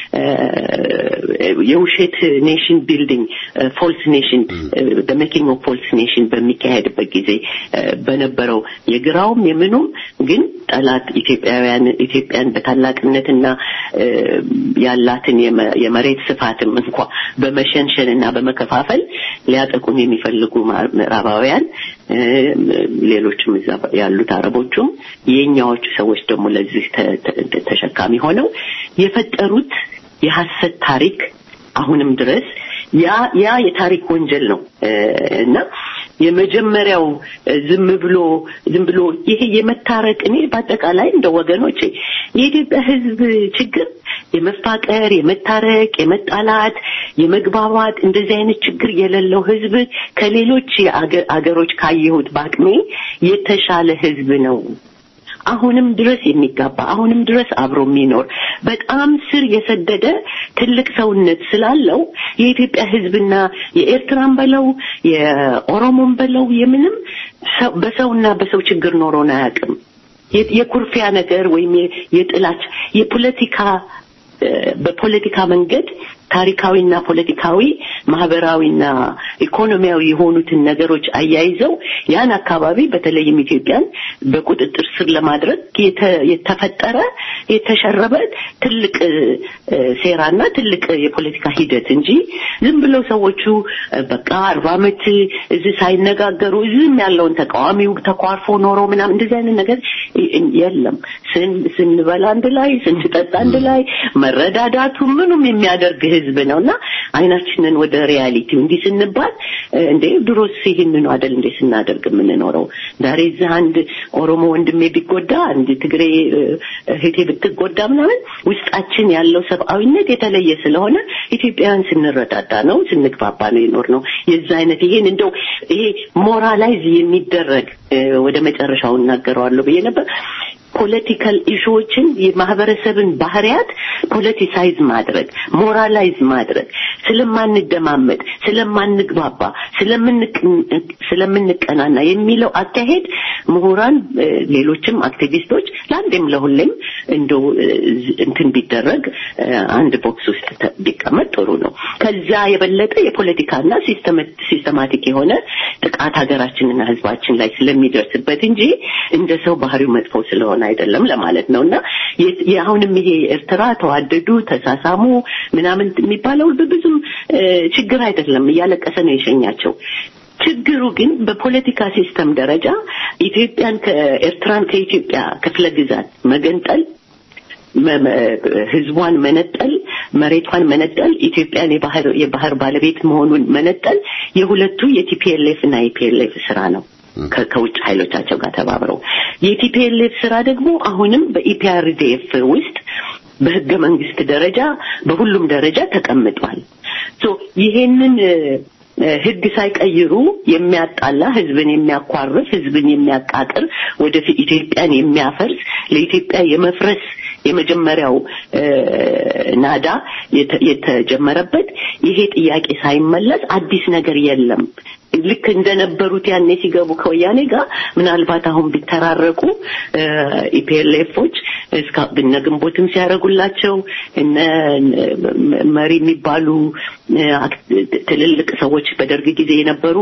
[SPEAKER 2] የውሸት ኔሽን ቢልዲንግ ፎልስ ኔሽን ሜኪንግ ኦፍ ፎልስ ኔሽን በሚካሄድበት ጊዜ በነበረው የግራውም የምኑም ግን ጠላት ኢትዮጵያውያን ኢትዮጵያን በታላቅነትና ያላትን የመሬት ስፋትም እንኳ በመሸንሸን እና በመከፋፈል ሊያጠቁም የሚፈልጉ ምዕራባውያን ሌሎችም እዛ ያሉት አረቦቹም የኛዎቹ ሰዎች ደግሞ ለዚህ ተሸካሚ ሆነው የፈጠሩት የሐሰት ታሪክ አሁንም ድረስ ያ ያ የታሪክ ወንጀል ነው እና የመጀመሪያው ዝም ብሎ ዝም ብሎ ይሄ የመታረቅ እኔ በአጠቃላይ እንደ ወገኖቼ የኢትዮጵያ ሕዝብ ችግር የመፋቀር፣ የመታረቅ፣ የመጣላት፣ የመግባባት እንደዚህ አይነት ችግር የሌለው ሕዝብ ከሌሎች አገሮች ካየሁት በአቅሜ የተሻለ ሕዝብ ነው። አሁንም ድረስ የሚጋባ አሁንም ድረስ አብሮ የሚኖር በጣም ስር የሰደደ ትልቅ ሰውነት ስላለው የኢትዮጵያ ህዝብና የኤርትራን በለው የኦሮሞን በለው የምንም በሰውና በሰው ችግር ኖሮን አያውቅም። የኩርፊያ ነገር ወይም የጥላች የፖለቲካ በፖለቲካ መንገድ ታሪካዊና ፖለቲካዊ ማህበራዊና ኢኮኖሚያዊ የሆኑትን ነገሮች አያይዘው ያን አካባቢ በተለይም ኢትዮጵያን በቁጥጥር ስር ለማድረግ የተፈጠረ የተሸረበ ትልቅ ሴራና ትልቅ የፖለቲካ ሂደት እንጂ ዝም ብለው ሰዎቹ በቃ አርባ ዓመት እዚህ ሳይነጋገሩ እዚህም ያለውን ተቃዋሚው ተኳርፎ ኖሮ ምናምን እንደዚህ አይነት ነገር የለም። ስንበላ አንድ ላይ፣ ስንጠጣ አንድ ላይ መረዳዳቱ ምኑም የሚያደርግ ህዝብ ነው እና አይናችንን ወደ ሪያሊቲው እንዲህ ስንባል እንዴ ድሮስ ይህንኑ አደል እንዴ ስናደርግ የምንኖረው ዛሬ እዚህ አንድ ኦሮሞ ወንድሜ ቢጎዳ አንድ ትግሬ እህቴ ብትጎዳ ምናምን ውስጣችን ያለው ሰብአዊነት የተለየ ስለሆነ ኢትዮጵያውያን ስንረዳዳ ነው ስንግባባ ነው የኖር ነው የዛ አይነት ይሄን እንደው ይሄ ሞራላይዝ የሚደረግ ወደ መጨረሻው እናገረዋለሁ ብዬ ነበር ፖለቲካል ኢሹዎችን የማህበረሰብን ባህሪያት ፖለቲሳይዝ ማድረግ ሞራላይዝ ማድረግ ስለማንደማመጥ ስለማንግባባ ስለምንቀናና የሚለው አካሄድ ምሁራን ሌሎችም አክቲቪስቶች ለአንዴም ለሁሌም እንደው እንትን ቢደረግ አንድ ቦክስ ውስጥ ቢቀመጥ ጥሩ ነው ከዛ የበለጠ የፖለቲካና ሲስተማቲክ የሆነ ጥቃት ሀገራችንና ህዝባችን ላይ ስለሚደርስበት እንጂ እንደ ሰው ባህሪው መጥፎ ስለሆነ አይደለም ለማለት ነው እና አሁንም ይሄ ኤርትራ ተዋደዱ ተሳሳሙ ምናምን የሚባለው ብዙም ችግር አይደለም እያለቀሰ ነው የሸኛቸው ችግሩ ግን በፖለቲካ ሲስተም ደረጃ ኢትዮጵያን ከኤርትራን ከኢትዮጵያ ክፍለ ግዛት መገንጠል ህዝቧን መነጠል መሬቷን መነጠል ኢትዮጵያን የባህር የባህር ባለቤት መሆኑን መነጠል የሁለቱ የቲፒኤልኤፍ እና የፒኤልኤፍ ስራ ነው ከውጭ ኃይሎቻቸው ጋር ተባብረው የቲፒኤልኤፍ ስራ ደግሞ አሁንም በኢፒአርዲኤፍ ውስጥ በህገ መንግስት ደረጃ በሁሉም ደረጃ ተቀምጧል ይሄንን ህግ ሳይቀይሩ የሚያጣላ ህዝብን የሚያኳርፍ ህዝብን የሚያቃቅር ወደፊት ኢትዮጵያን የሚያፈርስ ለኢትዮጵያ የመፍረስ የመጀመሪያው ናዳ የተጀመረበት ይሄ ጥያቄ ሳይመለስ አዲስ ነገር የለም ልክ እንደነበሩት ያኔ ሲገቡ ከወያኔ ጋር ምናልባት አሁን ቢተራረቁ ኢፒኤልኤፎች እነ ግንቦትም ሲያደርጉላቸው እነ መሪ የሚባሉ ትልልቅ ሰዎች በደርግ ጊዜ የነበሩ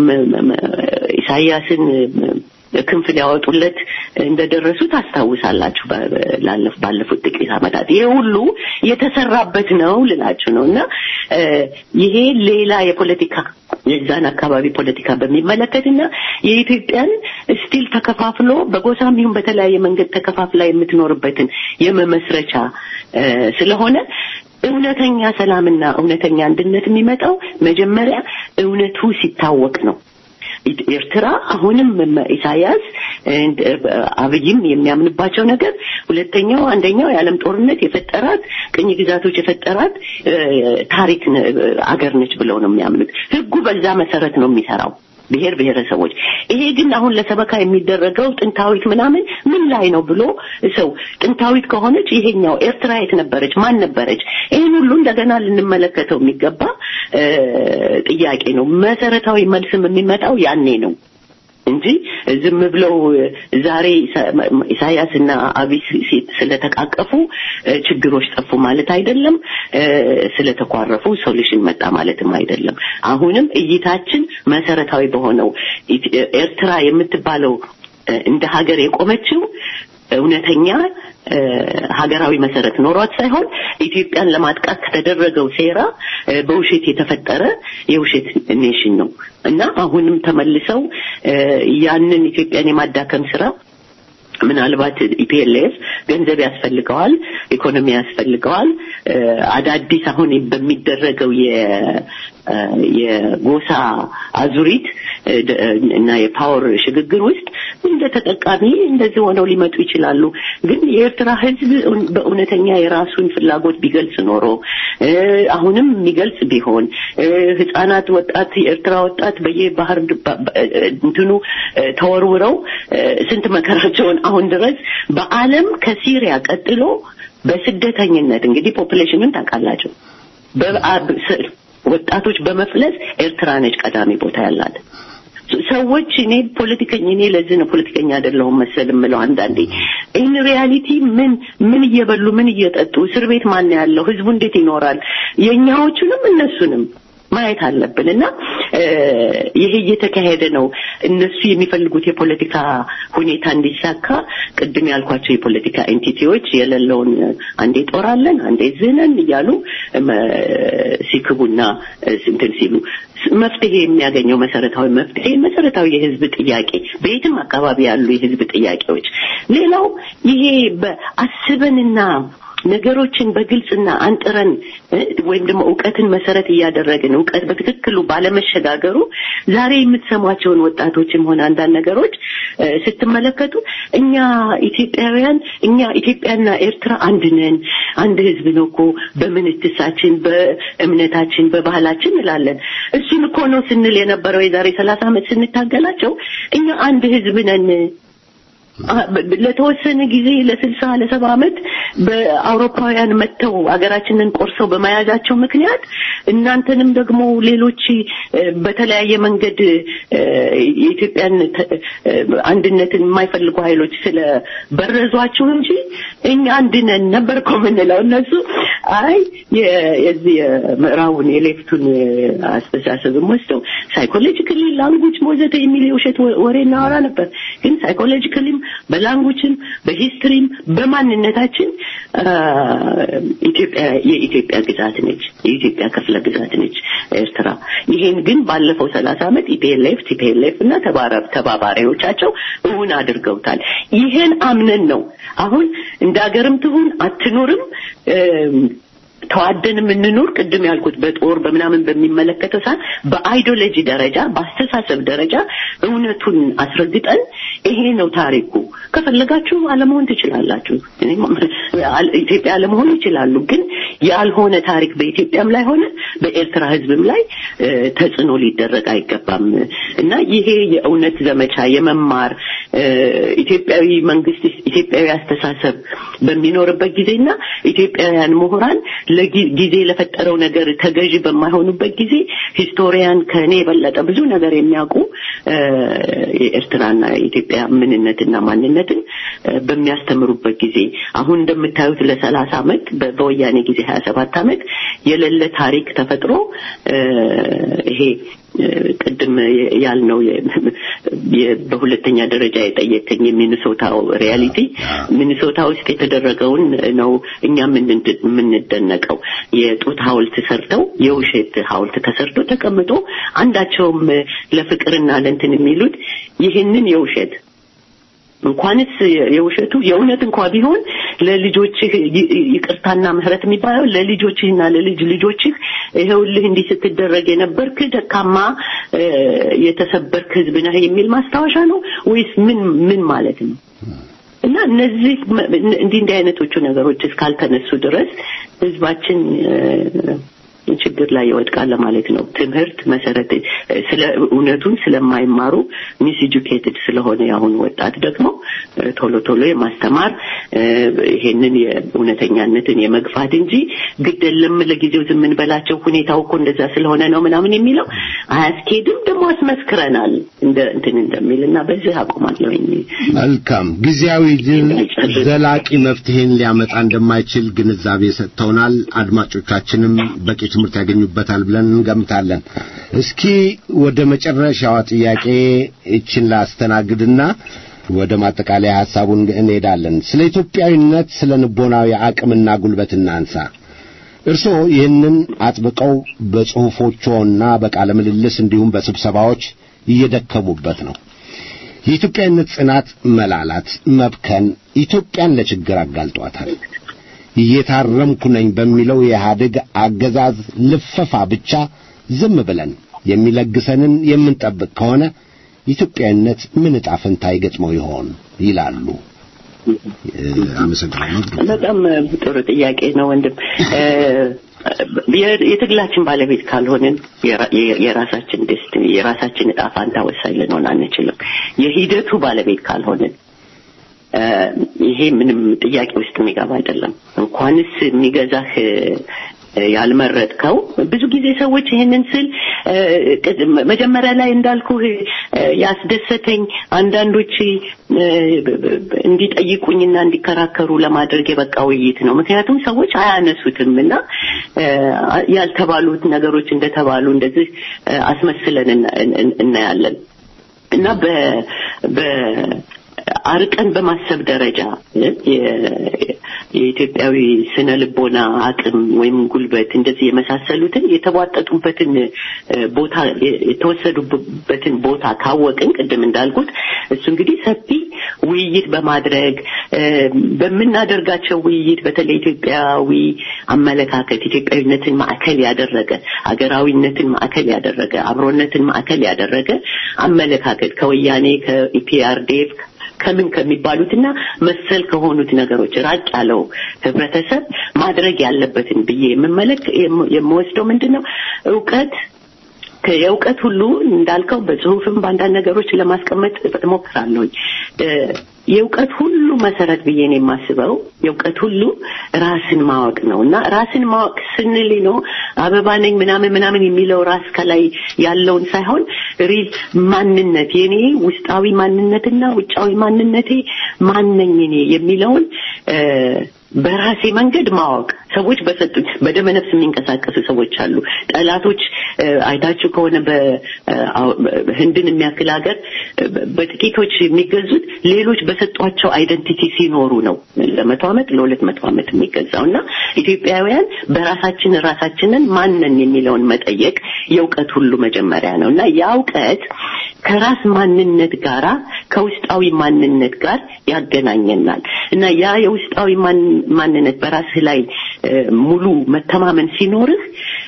[SPEAKER 2] ኢሳያስን ክንፍ ሊያወጡለት እንደደረሱ ታስታውሳላችሁ ባለፉት ጥቂት ዓመታት ይሄ ሁሉ የተሰራበት ነው ልላችሁ ነው እና ይሄ ሌላ የፖለቲካ የዛን አካባቢ ፖለቲካ በሚመለከት እና የኢትዮጵያን ስቲል ተከፋፍሎ በጎሳም ይሁን በተለያየ መንገድ ተከፋፍላ የምትኖርበትን የመመስረቻ ስለሆነ እውነተኛ ሰላምና እውነተኛ አንድነት የሚመጣው መጀመሪያ እውነቱ ሲታወቅ ነው ኤርትራ አሁንም ኢሳያስ አብይም የሚያምንባቸው ነገር ሁለተኛው አንደኛው የዓለም ጦርነት የፈጠራት ቅኝ ግዛቶች የፈጠራት ታሪክ አገር ነች ብለው ነው የሚያምኑት ህጉ በዛ መሰረት ነው የሚሰራው ብሔር ብሔረሰቦች ይሄ ግን አሁን ለሰበካ የሚደረገው ጥንታዊት ምናምን ምን ላይ ነው ብሎ ሰው ጥንታዊት ከሆነች ይሄኛው ኤርትራ የት ነበረች ማን ነበረች ይህን ሁሉ እንደገና ልንመለከተው የሚገባ ጥያቄ ነው መሰረታዊ መልስም የሚመጣው ያኔ ነው እንጂ ዝም ብለው ዛሬ ኢሳያስና አብይ ስለተቃቀፉ ችግሮች ጠፉ ማለት አይደለም ስለተኳረፉ ሶሉሽን መጣ ማለትም አይደለም አሁንም እይታችን መሰረታዊ በሆነው ኤርትራ የምትባለው እንደ ሀገር የቆመችው እውነተኛ ሀገራዊ መሰረት ኖሯት ሳይሆን ኢትዮጵያን ለማጥቃት ከተደረገው ሴራ በውሸት የተፈጠረ የውሸት ኔሽን ነው እና አሁንም ተመልሰው ያንን ኢትዮጵያን የማዳከም ስራ ምናልባት ኢፒኤልኤፍ ገንዘብ ያስፈልገዋል ኢኮኖሚ ያስፈልገዋል አዳዲስ አሁን በሚደረገው የጎሳ አዙሪት እና የፓወር ሽግግር ውስጥ እንደ ተጠቃሚ እንደዚህ ሆነው ሊመጡ ይችላሉ ግን የኤርትራ ህዝብ በእውነተኛ የራሱን ፍላጎት ቢገልጽ ኖሮ አሁንም የሚገልጽ ቢሆን ህጻናት ወጣት የኤርትራ ወጣት በየባህር እንትኑ ተወርውረው ስንት መከራቸውን አሁን ድረስ በአለም ከሲሪያ ቀጥሎ በስደተኝነት እንግዲህ ፖፕሌሽንን ታውቃላቸው ወጣቶች በመፍለስ ኤርትራ ነች ቀዳሚ ቦታ ያላት ሰዎች እኔ ፖለቲከኛ እኔ ለዚህ ነው ፖለቲከኛ አይደለሁም መሰል የምለው አንዳንዴ ኢን ሪያሊቲ ምን ምን እየበሉ ምን እየጠጡ እስር ቤት ማን ያለው ህዝቡ እንዴት ይኖራል የኛዎቹንም እነሱንም ማየት አለብን እና ይሄ እየተካሄደ ነው እነሱ የሚፈልጉት የፖለቲካ ሁኔታ እንዲሳካ ቅድም ያልኳቸው የፖለቲካ ኤንቲቲዎች የሌለውን አንዴ ጦራለን አንዴ ዝነን እያሉ ሲክቡና እንትን ሲሉ መፍትሄ የሚያገኘው መሰረታዊ መፍትሄ መሰረታዊ የህዝብ ጥያቄ በየትም አካባቢ ያሉ የህዝብ ጥያቄዎች ሌላው ይሄ በአስበንና ነገሮችን በግልጽና አንጥረን ወይም ደግሞ እውቀትን መሰረት እያደረግን እውቀት በትክክሉ ባለመሸጋገሩ ዛሬ የምትሰሟቸውን ወጣቶችም ሆነ አንዳንድ ነገሮች ስትመለከቱ እኛ ኢትዮጵያውያን እኛ ኢትዮጵያና ኤርትራ አንድ ነን፣ አንድ ህዝብ ነው እኮ በምንትሳችን፣ በእምነታችን፣ በባህላችን እንላለን። እሱን እኮ ነው ስንል የነበረው የዛሬ ሰላሳ ዓመት ስንታገላቸው እኛ አንድ ህዝብ ነን ለተወሰነ ጊዜ ለስልሳ ለሰባ ዓመት በአውሮፓውያን መጥተው ሀገራችንን ቆርሰው በመያዛቸው ምክንያት እናንተንም ደግሞ ሌሎች በተለያየ መንገድ የኢትዮጵያን አንድነትን የማይፈልጉ ኃይሎች ስለበረዟችሁ እንጂ እኛ አንድ ነን ነበር እኮ የምንለው። እነሱ አይ የዚህ የምዕራቡን የሌፍቱን አስተሳሰብም ወስደው ሳይኮሎጂካሊ ላንጉጅ ወዘተ የሚል የውሸት ወሬ እናወራ ነበር። ግን ሳይኮሎጂካሊም በላንጉጅም በሂስትሪም በማንነታችን ኢትዮጵያ የኢትዮጵያ ግዛት ነች፣ የኢትዮጵያ ክፍለ ግዛት ነች ኤርትራ። ይሄን ግን ባለፈው ሰላሳ ዓመት ኢፒኤልኤፍ ቲፒኤልኤፍ እና ተባባሪዎቻቸው እውን አድርገውታል። ይሄን አምነን ነው አሁን እንደ ሀገርም ትሁን አትኖርም ተዋደን የምንኖር ቅድም ያልኩት በጦር በምናምን በሚመለከተው ሰዓት በአይዲዮሎጂ ደረጃ በአስተሳሰብ ደረጃ እውነቱን አስረግጠን ይሄ ነው ታሪኩ። ከፈለጋችሁ አለመሆን ትችላላችሁ። ኢትዮጵያ አለመሆን ይችላሉ። ግን ያልሆነ ታሪክ በኢትዮጵያም ላይ ሆነ በኤርትራ ሕዝብም ላይ ተጽዕኖ ሊደረግ አይገባም እና ይሄ የእውነት ዘመቻ የመማር ኢትዮጵያዊ መንግስት ኢትዮጵያዊ አስተሳሰብ በሚኖርበት ጊዜና ኢትዮጵያውያን ምሁራን ለጊዜ ለፈጠረው ነገር ተገዥ በማይሆኑበት ጊዜ ሂስቶሪያን ከእኔ የበለጠ ብዙ ነገር የሚያውቁ የኤርትራና የኢትዮጵያ ምንነትና ማንነትን በሚያስተምሩበት ጊዜ አሁን እንደምታዩት ለሰላሳ ዓመት በወያኔ ጊዜ ሀያ ሰባት ዓመት የሌለ ታሪክ ተፈጥሮ ይሄ ቅድም ያልነው በሁለተኛ ደረጃ የጠየቀኝ የሚኒሶታው ሪያሊቲ ሚኒሶታ ውስጥ የተደረገውን ነው እኛ የምንደነቀው። የጡት ሐውልት ሰርተው የውሸት ሐውልት ተሰርቶ ተቀምጦ አንዳቸውም ለፍቅርና ለእንትን የሚሉት ይህንን የውሸት እንኳንስ የውሸቱ የእውነት እንኳ ቢሆን ለልጆችህ ይቅርታና ምህረት የሚባለው ለልጆችህና ለልጅ ልጆችህ ይኸውልህ እንዲህ ስትደረግ የነበርክ ደካማ የተሰበርክ ህዝብ ነህ የሚል ማስታወሻ ነው ወይስ ምን ምን ማለት ነው? እና እነዚህ እንዲህ እንዲህ አይነቶቹ ነገሮች እስካልተነሱ ድረስ ህዝባችን ችግር ላይ ይወድቃል ለማለት ነው። ትምህርት መሰረት ስለ እውነቱን ስለማይማሩ ሚስ ኤጁኬትድ ስለሆነ የአሁኑ ወጣት ደግሞ ቶሎ ቶሎ የማስተማር ይሄንን የእውነተኛነትን የመግፋት እንጂ ግድ የለም ለጊዜው ዝም እንበላቸው ሁኔታው እኮ እንደዛ ስለሆነ ነው ምናምን የሚለው አያስኬድም። ደግሞ አስመስክረናል እንደ እንትን እንደሚል እና በዚህ አቆማለሁ።
[SPEAKER 1] መልካም ጊዜያዊ ድል ዘላቂ መፍትሄን ሊያመጣ እንደማይችል ግንዛቤ ሰጥተውናል። አድማጮቻችንም በቂ ትምህርት ያገኙበታል ብለን እንገምታለን። እስኪ ወደ መጨረሻዋ ጥያቄ እችን ላስተናግድና ወደ ማጠቃለያ ሐሳቡን እንሄዳለን። ስለ ኢትዮጵያዊነት፣ ስለ ንቦናዊ አቅምና ጉልበት እናንሳ። እርስዎ ይህንን አጥብቀው በጽሑፎችዎና በቃለ ምልልስ እንዲሁም በስብሰባዎች እየደከሙበት ነው። የኢትዮጵያዊነት ጽናት መላላት፣ መብከን ኢትዮጵያን ለችግር አጋልጧታል። እየታረምኩ ነኝ በሚለው የኢህአዴግ አገዛዝ ልፈፋ ብቻ ዝም ብለን የሚለግሰንን የምንጠብቅ ከሆነ ኢትዮጵያዊነት ምን ዕጣ ፈንታ ይገጥመው ይሆን ይላሉ። አመሰግናለሁ።
[SPEAKER 2] በጣም ጥሩ ጥያቄ ነው ወንድም። የትግላችን ባለቤት ካልሆንን የራሳችን ደስቲኒ የራሳችን ዕጣ ፋንታ ወሳኝ ልንሆን አንችልም። የሂደቱ ባለቤት ካልሆንን ይሄ ምንም ጥያቄ ውስጥ የሚገባ አይደለም። እንኳንስ የሚገዛህ ያልመረጥከው ብዙ ጊዜ ሰዎች ይሄንን ስል መጀመሪያ ላይ እንዳልኩህ ያስደሰተኝ አንዳንዶች እንዲጠይቁኝና እንዲከራከሩ ለማድረግ የበቃ ውይይት ነው። ምክንያቱም ሰዎች አያነሱትም እና ያልተባሉት ነገሮች እንደተባሉ እንደዚህ አስመስለን እናያለን እና በ አርቀን በማሰብ ደረጃ የኢትዮጵያዊ ስነ ልቦና አቅም ወይም ጉልበት እንደዚህ የመሳሰሉትን የተቧጠጡበትን ቦታ የተወሰዱበትን ቦታ ካወቅን ቅድም እንዳልኩት እሱ እንግዲህ ሰፊ ውይይት በማድረግ በምናደርጋቸው ውይይት በተለይ ኢትዮጵያዊ አመለካከት ኢትዮጵያዊነትን ማዕከል ያደረገ ሀገራዊነትን ማዕከል ያደረገ አብሮነትን ማዕከል ያደረገ አመለካከት ከወያኔ ከኢፒአርዴፍ ከምን ከሚባሉትና መሰል ከሆኑት ነገሮች ራቅ ያለው ህብረተሰብ ማድረግ ያለበትን ብዬ የምመለክ የምወስደው ምንድን ነው እውቀት የእውቀት ሁሉ እንዳልከው በጽሁፍም በአንዳንድ ነገሮች ለማስቀመጥ እሞክራለሁኝ የእውቀት ሁሉ መሰረት ብዬ ነው የማስበው የእውቀት ሁሉ ራስን ማወቅ ነው እና ራስን ማወቅ ስንል ነው አበባ ነኝ ምናምን ምናምን የሚለው ራስ ከላይ ያለውን ሳይሆን ሪል ማንነት የኔ ውስጣዊ ማንነትና ውጫዊ ማንነቴ ማነኝ እኔ የሚለውን በራሴ መንገድ ማወቅ ሰዎች በሰጡኝ በደመ ነፍስ የሚንቀሳቀሱ ሰዎች አሉ ጠላቶች አይታችሁ ከሆነ በህንድን የሚያክል ሀገር በጥቂቶች የሚገዙት ሌሎች በሰጧቸው አይደንቲቲ ሲኖሩ ነው ለመቶ ዓመት ለሁለት መቶ ዓመት የሚገዛው እና ኢትዮጵያውያን በራሳችን ራሳችንን ማንን የሚለውን መጠየቅ የእውቀት ሁሉ መጀመሪያ ነው እና ያ እውቀት ከራስ ማንነት ጋራ ከውስጣዊ ማንነት ጋር ያገናኘናል እና ያ የውስጣዊ ማንነት በራስህ ላይ ሙሉ መተማመን ሲኖርህ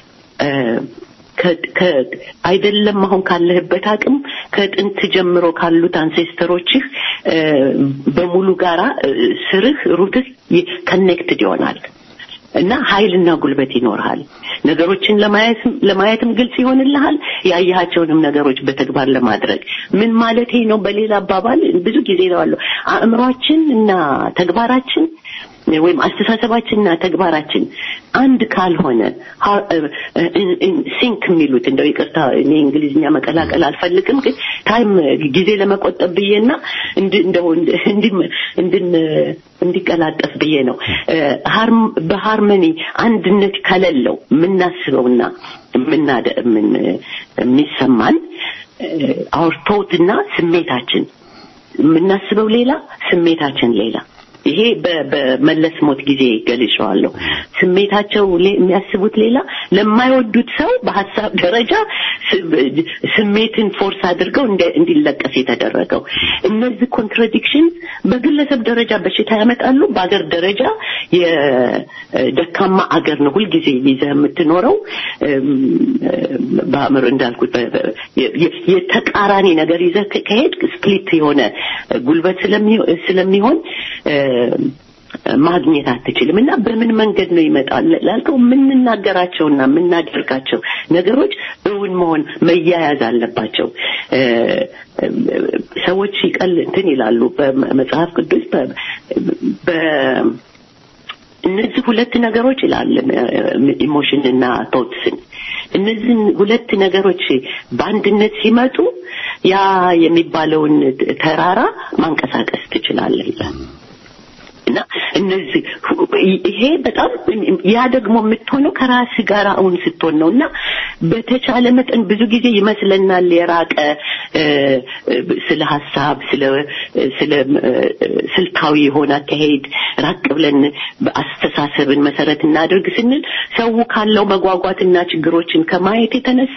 [SPEAKER 2] አይደለም አሁን ካለህበት አቅም ከጥንት ጀምሮ ካሉት አንሴስተሮችህ በሙሉ ጋራ ስርህ ሩትህ ከኔክትድ ይሆናል እና ኃይልና ጉልበት ይኖርሃል ነገሮችን ለማየትም ግልጽ ይሆንልሃል ያያቸውንም ነገሮች በተግባር ለማድረግ ምን ማለቴ ነው በሌላ አባባል ብዙ ጊዜ ነዋለሁ አእምሯችን እና ተግባራችን ወይም አስተሳሰባችንና ተግባራችን አንድ ካልሆነ ሲንክ የሚሉት እንደው ይቅርታ እኔ እንግሊዝኛ መቀላቀል አልፈልግም ግን ታይም ጊዜ ለመቆጠብ ብዬና እንደው እንዲቀላጠፍ ብዬ ነው በሃርመኒ አንድነት ከሌለው የምናስበውና የሚሰማን አውርቶትና ስሜታችን የምናስበው ሌላ ስሜታችን ሌላ ይሄ በመለስ ሞት ጊዜ ገልጸዋለሁ ስሜታቸው የሚያስቡት ሌላ ለማይወዱት ሰው በሀሳብ ደረጃ ስሜትን ፎርስ አድርገው እንዲለቀስ የተደረገው እነዚህ ኮንትራዲክሽን በግለሰብ ደረጃ በሽታ ያመጣሉ በአገር ደረጃ የደካማ አገር ነው ሁልጊዜ ይዘህ የምትኖረው በአእምሮ እንዳልኩት የተቃራኒ ነገር ይዘህ ከሄድ ስፕሊት የሆነ ጉልበት ስለሚሆን ማግኘት አትችልም እና በምን መንገድ ነው ይመጣል ላልከው የምንናገራቸውና የምናደርጋቸው ነገሮች እውን መሆን መያያዝ አለባቸው ሰዎች ይቀል እንትን ይላሉ በመጽሐፍ ቅዱስ እነዚህ ሁለት ነገሮች ይላል ኢሞሽን እና ቶትስን እነዚህን ሁለት ነገሮች በአንድነት ሲመጡ ያ የሚባለውን ተራራ ማንቀሳቀስ ትችላለህ ይላል እና እነዚህ ይሄ በጣም ያ ደግሞ የምትሆነው ከራስ ጋር አሁን ስትሆን ነው እና በተቻለ መጠን ብዙ ጊዜ ይመስለናል የራቀ ስለ ሀሳብ ስለ ስለ ስልታዊ የሆነ አካሄድ ራቅ ብለን አስተሳሰብን መሰረት እናድርግ ስንል ሰው ካለው መጓጓትና ችግሮችን ከማየት የተነሳ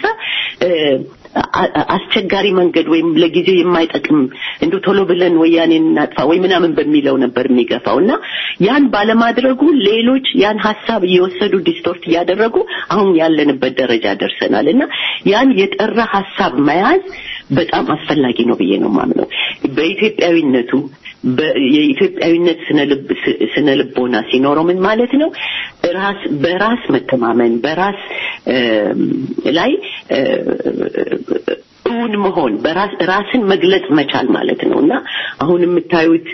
[SPEAKER 2] አስቸጋሪ መንገድ ወይም ለጊዜው የማይጠቅም እንደ ቶሎ ብለን ወያኔን እናጥፋ ወይ ምናምን በሚለው ነበር የሚገፋው እና ያን ባለማድረጉ ሌሎች ያን ሀሳብ እየወሰዱ ዲስቶርት እያደረጉ አሁን ያለንበት ደረጃ ደርሰናል እና ያን የጠራ ሀሳብ መያዝ በጣም አስፈላጊ ነው ብዬ ነው ማምነው በኢትዮጵያዊነቱ የኢትዮጵያዊነት ስነ ልቦና ሲኖረው ምን ማለት ነው ራስ በራስ መተማመን በራስ ላይ እውን መሆን በራስ ራስን መግለጽ መቻል ማለት ነው እና አሁን የምታዩት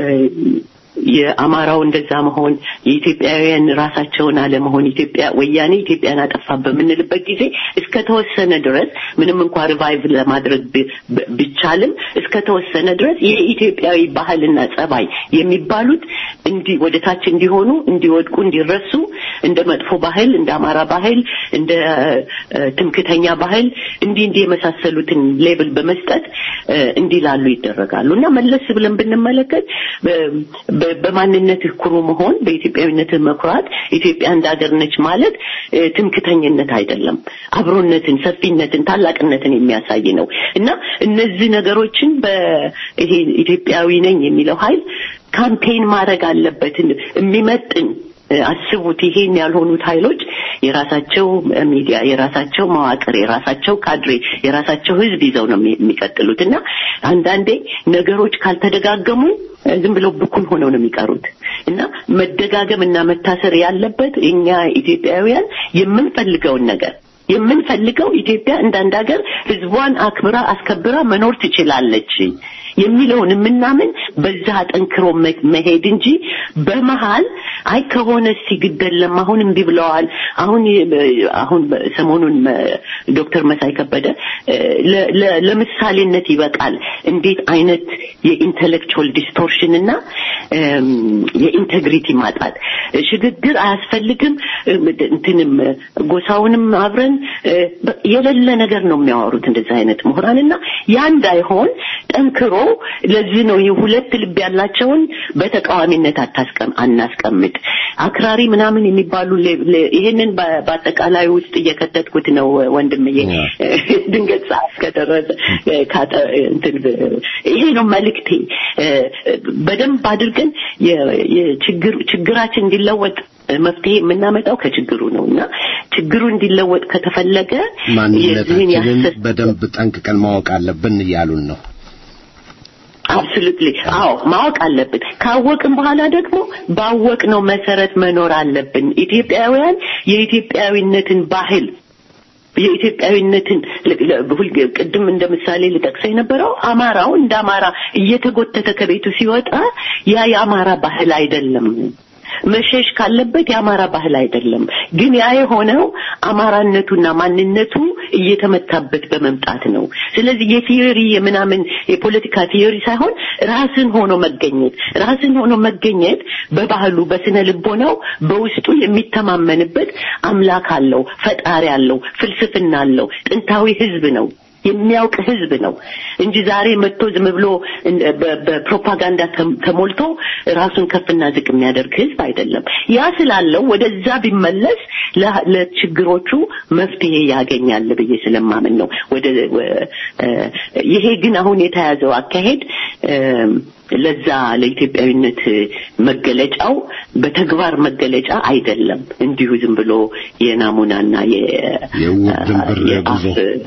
[SPEAKER 2] የአማራው እንደዛ መሆን የኢትዮጵያውያን ራሳቸውን አለመሆን ኢትዮጵያ ወያኔ ኢትዮጵያን አጠፋ በምንልበት ጊዜ እስከ ተወሰነ ድረስ ምንም እንኳ ሪቫይቭ ለማድረግ ቢቻልም እስከ ተወሰነ ድረስ የኢትዮጵያዊ ባህልና ጸባይ የሚባሉት እንዲ ወደ ታች እንዲሆኑ እንዲወድቁ እንዲረሱ እንደ መጥፎ ባህል እንደ አማራ ባህል እንደ ትምክተኛ ባህል እንዲህ እንዲህ የመሳሰሉትን ሌብል በመስጠት እንዲላሉ ይደረጋሉ እና መለስ ብለን ብንመለከት በማንነትህ ኩሩ መሆን በኢትዮጵያዊነትህ መኩራት ኢትዮጵያ እንደ ሀገር ነች ማለት ትምክተኝነት አይደለም አብሮነትን ሰፊነትን ታላቅነትን የሚያሳይ ነው እና እነዚህ ነገሮችን በይሄ ኢትዮጵያዊ ነኝ የሚለው ኃይል ካምፔን ማድረግ አለበትን የሚመጥን አስቡት ይሄን ያልሆኑት ኃይሎች የራሳቸው ሚዲያ የራሳቸው መዋቅር የራሳቸው ካድሬ የራሳቸው ህዝብ ይዘው ነው የሚቀጥሉት እና አንዳንዴ ነገሮች ካልተደጋገሙ ዝም ብለው ብኩን ሆነው ነው የሚቀሩት እና መደጋገም እና መታሰር ያለበት እኛ ኢትዮጵያውያን የምንፈልገውን ነገር የምንፈልገው ኢትዮጵያ እንዳንድ ሀገር ህዝቧን አክብራ አስከብራ መኖር ትችላለች የሚለውን የምናምን በዛ አጠንክሮ መሄድ እንጂ በመሃል አይ ከሆነ ሲግደለም አሁን እምቢ ብለዋል አሁን አሁን ሰሞኑን ዶክተር መሳይ ከበደ ለምሳሌነት ይበቃል እንዴት አይነት የኢንተሌክቹዋል ዲስቶርሽን እና የኢንቴግሪቲ ማጣት ሽግግር አያስፈልግም እንትንም ጎሳውንም አብረን የሌለ ነገር ነው የሚያወሩት እንደዚህ አይነት ምሁራንና ያ እንዳይሆን ጠንክሮ ለዚህ ነው ሁለት ልብ ያላቸውን በተቃዋሚነት አታስቀም አናስቀምጥ አክራሪ ምናምን የሚባሉ ይሄንን በአጠቃላይ ውስጥ እየከተትኩት ነው ወንድምዬ ድንገት ሰዓት ከደረሰ ይሄ ነው መልእክቴ በደንብ አድርገን ችግራችን እንዲለወጥ መፍትሄ የምናመጣው ከችግሩ ነው እና ችግሩ እንዲለወጥ ከተፈለገ
[SPEAKER 1] ማንነታችንን በደንብ ጠንቅቀን ማወቅ አለብን እያሉን ነው
[SPEAKER 2] አብሶሉትሊ አዎ ማወቅ አለብን ካወቅን በኋላ ደግሞ ባወቅነው መሰረት መኖር አለብን ኢትዮጵያውያን የኢትዮጵያዊነትን ባህል የኢትዮጵያዊነትን ቅድም እንደ ምሳሌ ልጠቅሰው የነበረው አማራው እንደ አማራ እየተጎተተ ከቤቱ ሲወጣ ያ የአማራ ባህል አይደለም መሸሽ ካለበት የአማራ ባህል አይደለም ግን ያ የሆነው አማራነቱና ማንነቱ እየተመታበት በመምጣት ነው ስለዚህ የቲዮሪ የምናምን የፖለቲካ ቲዮሪ ሳይሆን ራስን ሆኖ መገኘት ራስን ሆኖ መገኘት በባህሉ በስነ ልቦናው በውስጡ የሚተማመንበት አምላክ አለው ፈጣሪ አለው ፍልስፍና አለው ጥንታዊ ህዝብ ነው የሚያውቅ ህዝብ ነው እንጂ ዛሬ መጥቶ ዝም ብሎ በፕሮፓጋንዳ ተሞልቶ ራሱን ከፍና ዝቅ የሚያደርግ ህዝብ አይደለም ያ ስላለው ወደዛ ቢመለስ ለችግሮቹ መፍትሄ ያገኛል ብዬ ስለማምን ነው ወደ ይሄ ግን አሁን የተያዘው አካሄድ ለዛ ለኢትዮጵያዊነት መገለጫው በተግባር መገለጫ አይደለም እንዲሁ ዝም ብሎ የናሙናና
[SPEAKER 1] የውር ድንብር ጉዞ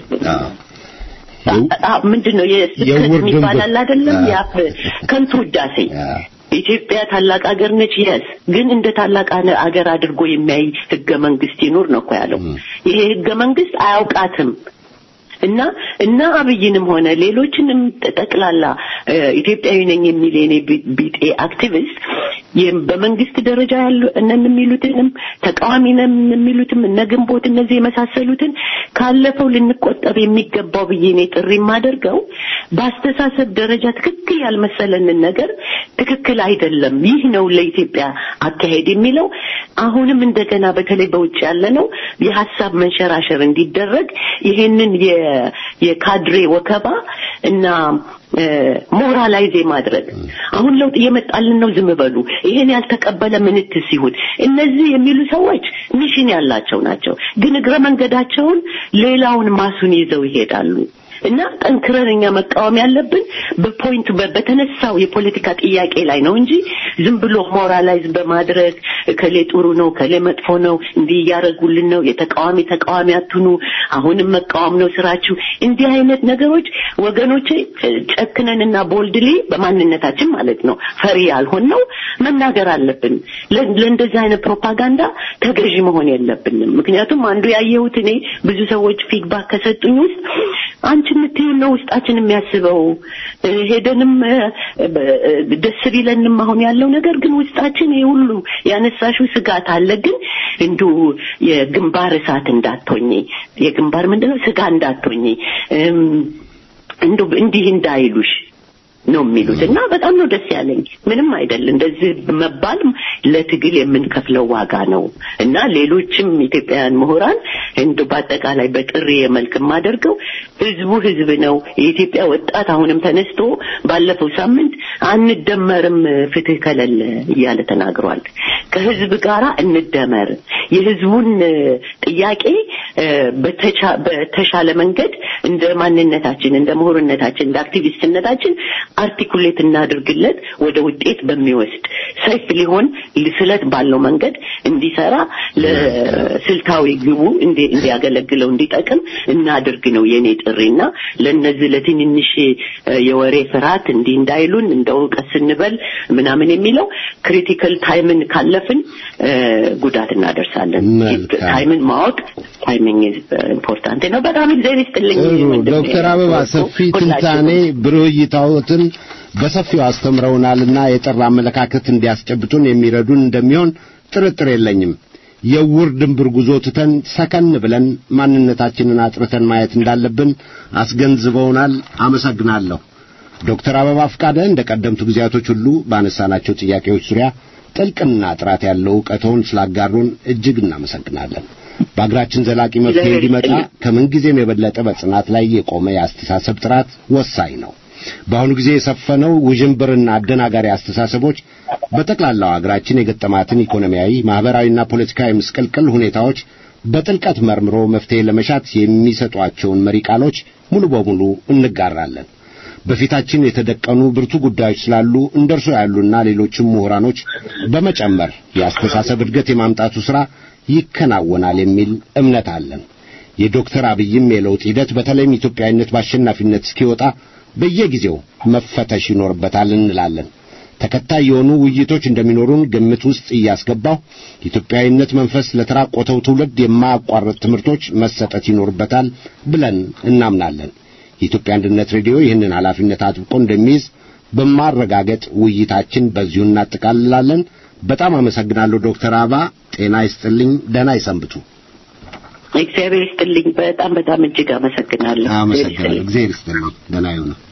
[SPEAKER 2] ምንድን ነው የስብከት ይባላል አይደለም ያፍ ከንቱ ውዳሴ ኢትዮጵያ ታላቅ ሀገር ነች የስ ግን እንደ ታላቅ ሀገር አድርጎ የሚያይ ህገ መንግስት ይኑር ነው እኮ ያለው ይሄ ህገ መንግስት አያውቃትም እና እና አብይንም ሆነ ሌሎችንም ጠቅላላ ኢትዮጵያዊ ነኝ የሚል የኔ ቢጤ አክቲቪስት በመንግስት ደረጃ ያሉ እነን የሚሉትንም ተቃዋሚ ነን የሚሉትም እነ ግንቦት እነዚህ የመሳሰሉትን ካለፈው ልንቆጠብ የሚገባው ብዬ እኔ ጥሪ የማደርገው በአስተሳሰብ ደረጃ ትክክል ያልመሰለንን ነገር ትክክል አይደለም ይህ ነው ለኢትዮጵያ አካሄድ የሚለው አሁንም እንደገና በተለይ በውጭ ያለ ነው የሀሳብ መንሸራሸር እንዲደረግ ይሄንን የካድሬ ወከባ እና ሞራላይዝ ማድረግ አሁን ለውጥ እየመጣልን ነው ዝም በሉ ይሄን ያልተቀበለ ምንት ሲሆን እነዚህ የሚሉ ሰዎች ሚሽን ያላቸው ናቸው ግን እግረ መንገዳቸውን ሌላውን ማሱን ይዘው ይሄዳሉ እና ጠንክረን እኛ መቃወም ያለብን በፖይንቱ በተነሳው የፖለቲካ ጥያቄ ላይ ነው እንጂ ዝም ብሎ ሞራላይዝ በማድረግ ከሌ ጥሩ ነው ከሌ መጥፎ ነው እንዲህ እያደረጉልን ነው የተቃዋሚ ተቃዋሚ አትኑ አሁንም መቃወም ነው ስራችሁ እንዲህ አይነት ነገሮች ወገኖቼ ጨክነንና ቦልድሊ በማንነታችን ማለት ነው ፈሪ ያልሆን ነው መናገር አለብን ለእንደዚህ አይነት ፕሮፓጋንዳ ተገዢ መሆን የለብንም ምክንያቱም አንዱ ያየሁት እኔ ብዙ ሰዎች ፊድባክ ከሰጡኝ ውስጥ አንቺ የምትይው ነው ውስጣችን የሚያስበው ሄደንም ደስ ቢለንም አሁን ያለው ነገር ግን ውስጣችን ይህ ሁሉ ያነሳሽው ስጋት አለ ግን እንዱ የግንባር እሳት እንዳትሆኝ የግንባር ምንድነው ስጋ እንዳትሆኝ እንዱ እንዲህ እንዳይሉሽ ነው የሚሉት እና በጣም ነው ደስ ያለኝ። ምንም አይደል እንደዚህ መባል ለትግል የምንከፍለው ዋጋ ነው እና ሌሎችም ኢትዮጵያውያን ምሁራን እንደ በአጠቃላይ በጥሪ መልክ የማደርገው ህዝቡ ህዝብ ነው። የኢትዮጵያ ወጣት አሁንም ተነስቶ ባለፈው ሳምንት አንደመርም ፍትህ ከሌለ እያለ ተናግሯል። ከህዝብ ጋር እንደመር፣ የህዝቡን ጥያቄ በተሻለ መንገድ እንደ ማንነታችን፣ እንደ ምሁርነታችን፣ እንደ አክቲቪስትነታችን አርቲኩሌት እናድርግለት ወደ ውጤት በሚወስድ ሰይፍ ሊሆን ስለት ባለው መንገድ እንዲሰራ ለስልታዊ ግቡ እንዲያገለግለው እንዲጠቅም እናድርግ ነው የኔ ጥሪና ለነዚህ ለትንንሽ የወሬ ፍርሃት እንዲህ እንዳይሉን እንደ እውቀት ስንበል ምናምን የሚለው ክሪቲካል ታይምን ካለፍን ጉዳት እናደርሳለን። ታይምን ማወቅ ታይሚንግ ኢምፖርታንት ነው። በጣም እግዚአብሔር ይስጥልኝ።
[SPEAKER 1] ዶክተር አበባ ሰፊ ትንታኔ ብሩህ እይታዎትን በሰፊው አስተምረውናልና የጠራ አመለካከት እንዲያስጨብጡን የሚረዱን እንደሚሆን ጥርጥር የለኝም። የውር ድንብር ጉዞ ትተን ሰከን ብለን ማንነታችንን አጥርተን ማየት እንዳለብን አስገንዝበውናል። አመሰግናለሁ። ዶክተር አበባ ፍቃደ እንደ ቀደምቱ ጊዜያቶች ሁሉ ባነሳናቸው ጥያቄዎች ዙሪያ ጥልቅና ጥራት ያለው ዕውቀቶን ስላጋሩን እጅግ እናመሰግናለን። በአገራችን ዘላቂ መፍትሄ እንዲመጣ ከምንጊዜም የበለጠ በጽናት ላይ የቆመ የአስተሳሰብ ጥራት ወሳኝ ነው። በአሁኑ ጊዜ የሰፈነው ውዥንብርና አደናጋሪ አስተሳሰቦች በጠቅላላው አገራችን የገጠማትን ኢኮኖሚያዊ፣ ማህበራዊና ፖለቲካዊ ምስቅልቅል ሁኔታዎች በጥልቀት መርምሮ መፍትሄ ለመሻት የሚሰጧቸውን መሪ ቃሎች ሙሉ በሙሉ እንጋራለን። በፊታችን የተደቀኑ ብርቱ ጉዳዮች ስላሉ እንደርሶ ያሉና ሌሎችም ምሁራኖች በመጨመር የአስተሳሰብ እድገት የማምጣቱ ሥራ ይከናወናል የሚል እምነት አለን። የዶክተር አብይም የለውጥ ሂደት በተለይም ኢትዮጵያዊነት በአሸናፊነት እስኪወጣ በየጊዜው መፈተሽ ይኖርበታል እንላለን። ተከታይ የሆኑ ውይይቶች እንደሚኖሩን ግምት ውስጥ እያስገባው ኢትዮጵያዊነት መንፈስ ለተራቆተው ትውልድ የማያቋርጥ ትምህርቶች መሰጠት ይኖርበታል ብለን እናምናለን። የኢትዮጵያ አንድነት ሬዲዮ ይህንን ኃላፊነት አጥብቆ እንደሚይዝ በማረጋገጥ ውይይታችን በዚሁ እናጠቃልላለን። በጣም አመሰግናለሁ ዶክተር አበባ ጤና ይስጥልኝ። ደህና ይሰንብቱ።
[SPEAKER 2] እግዚአብሔር ይስጥልኝ። በጣም በጣም እጅግ አመሰግናለሁ።
[SPEAKER 1] አመሰግናለሁ። እግዚአብሔር ይስጥልኝ። ደህና ይሁኑ።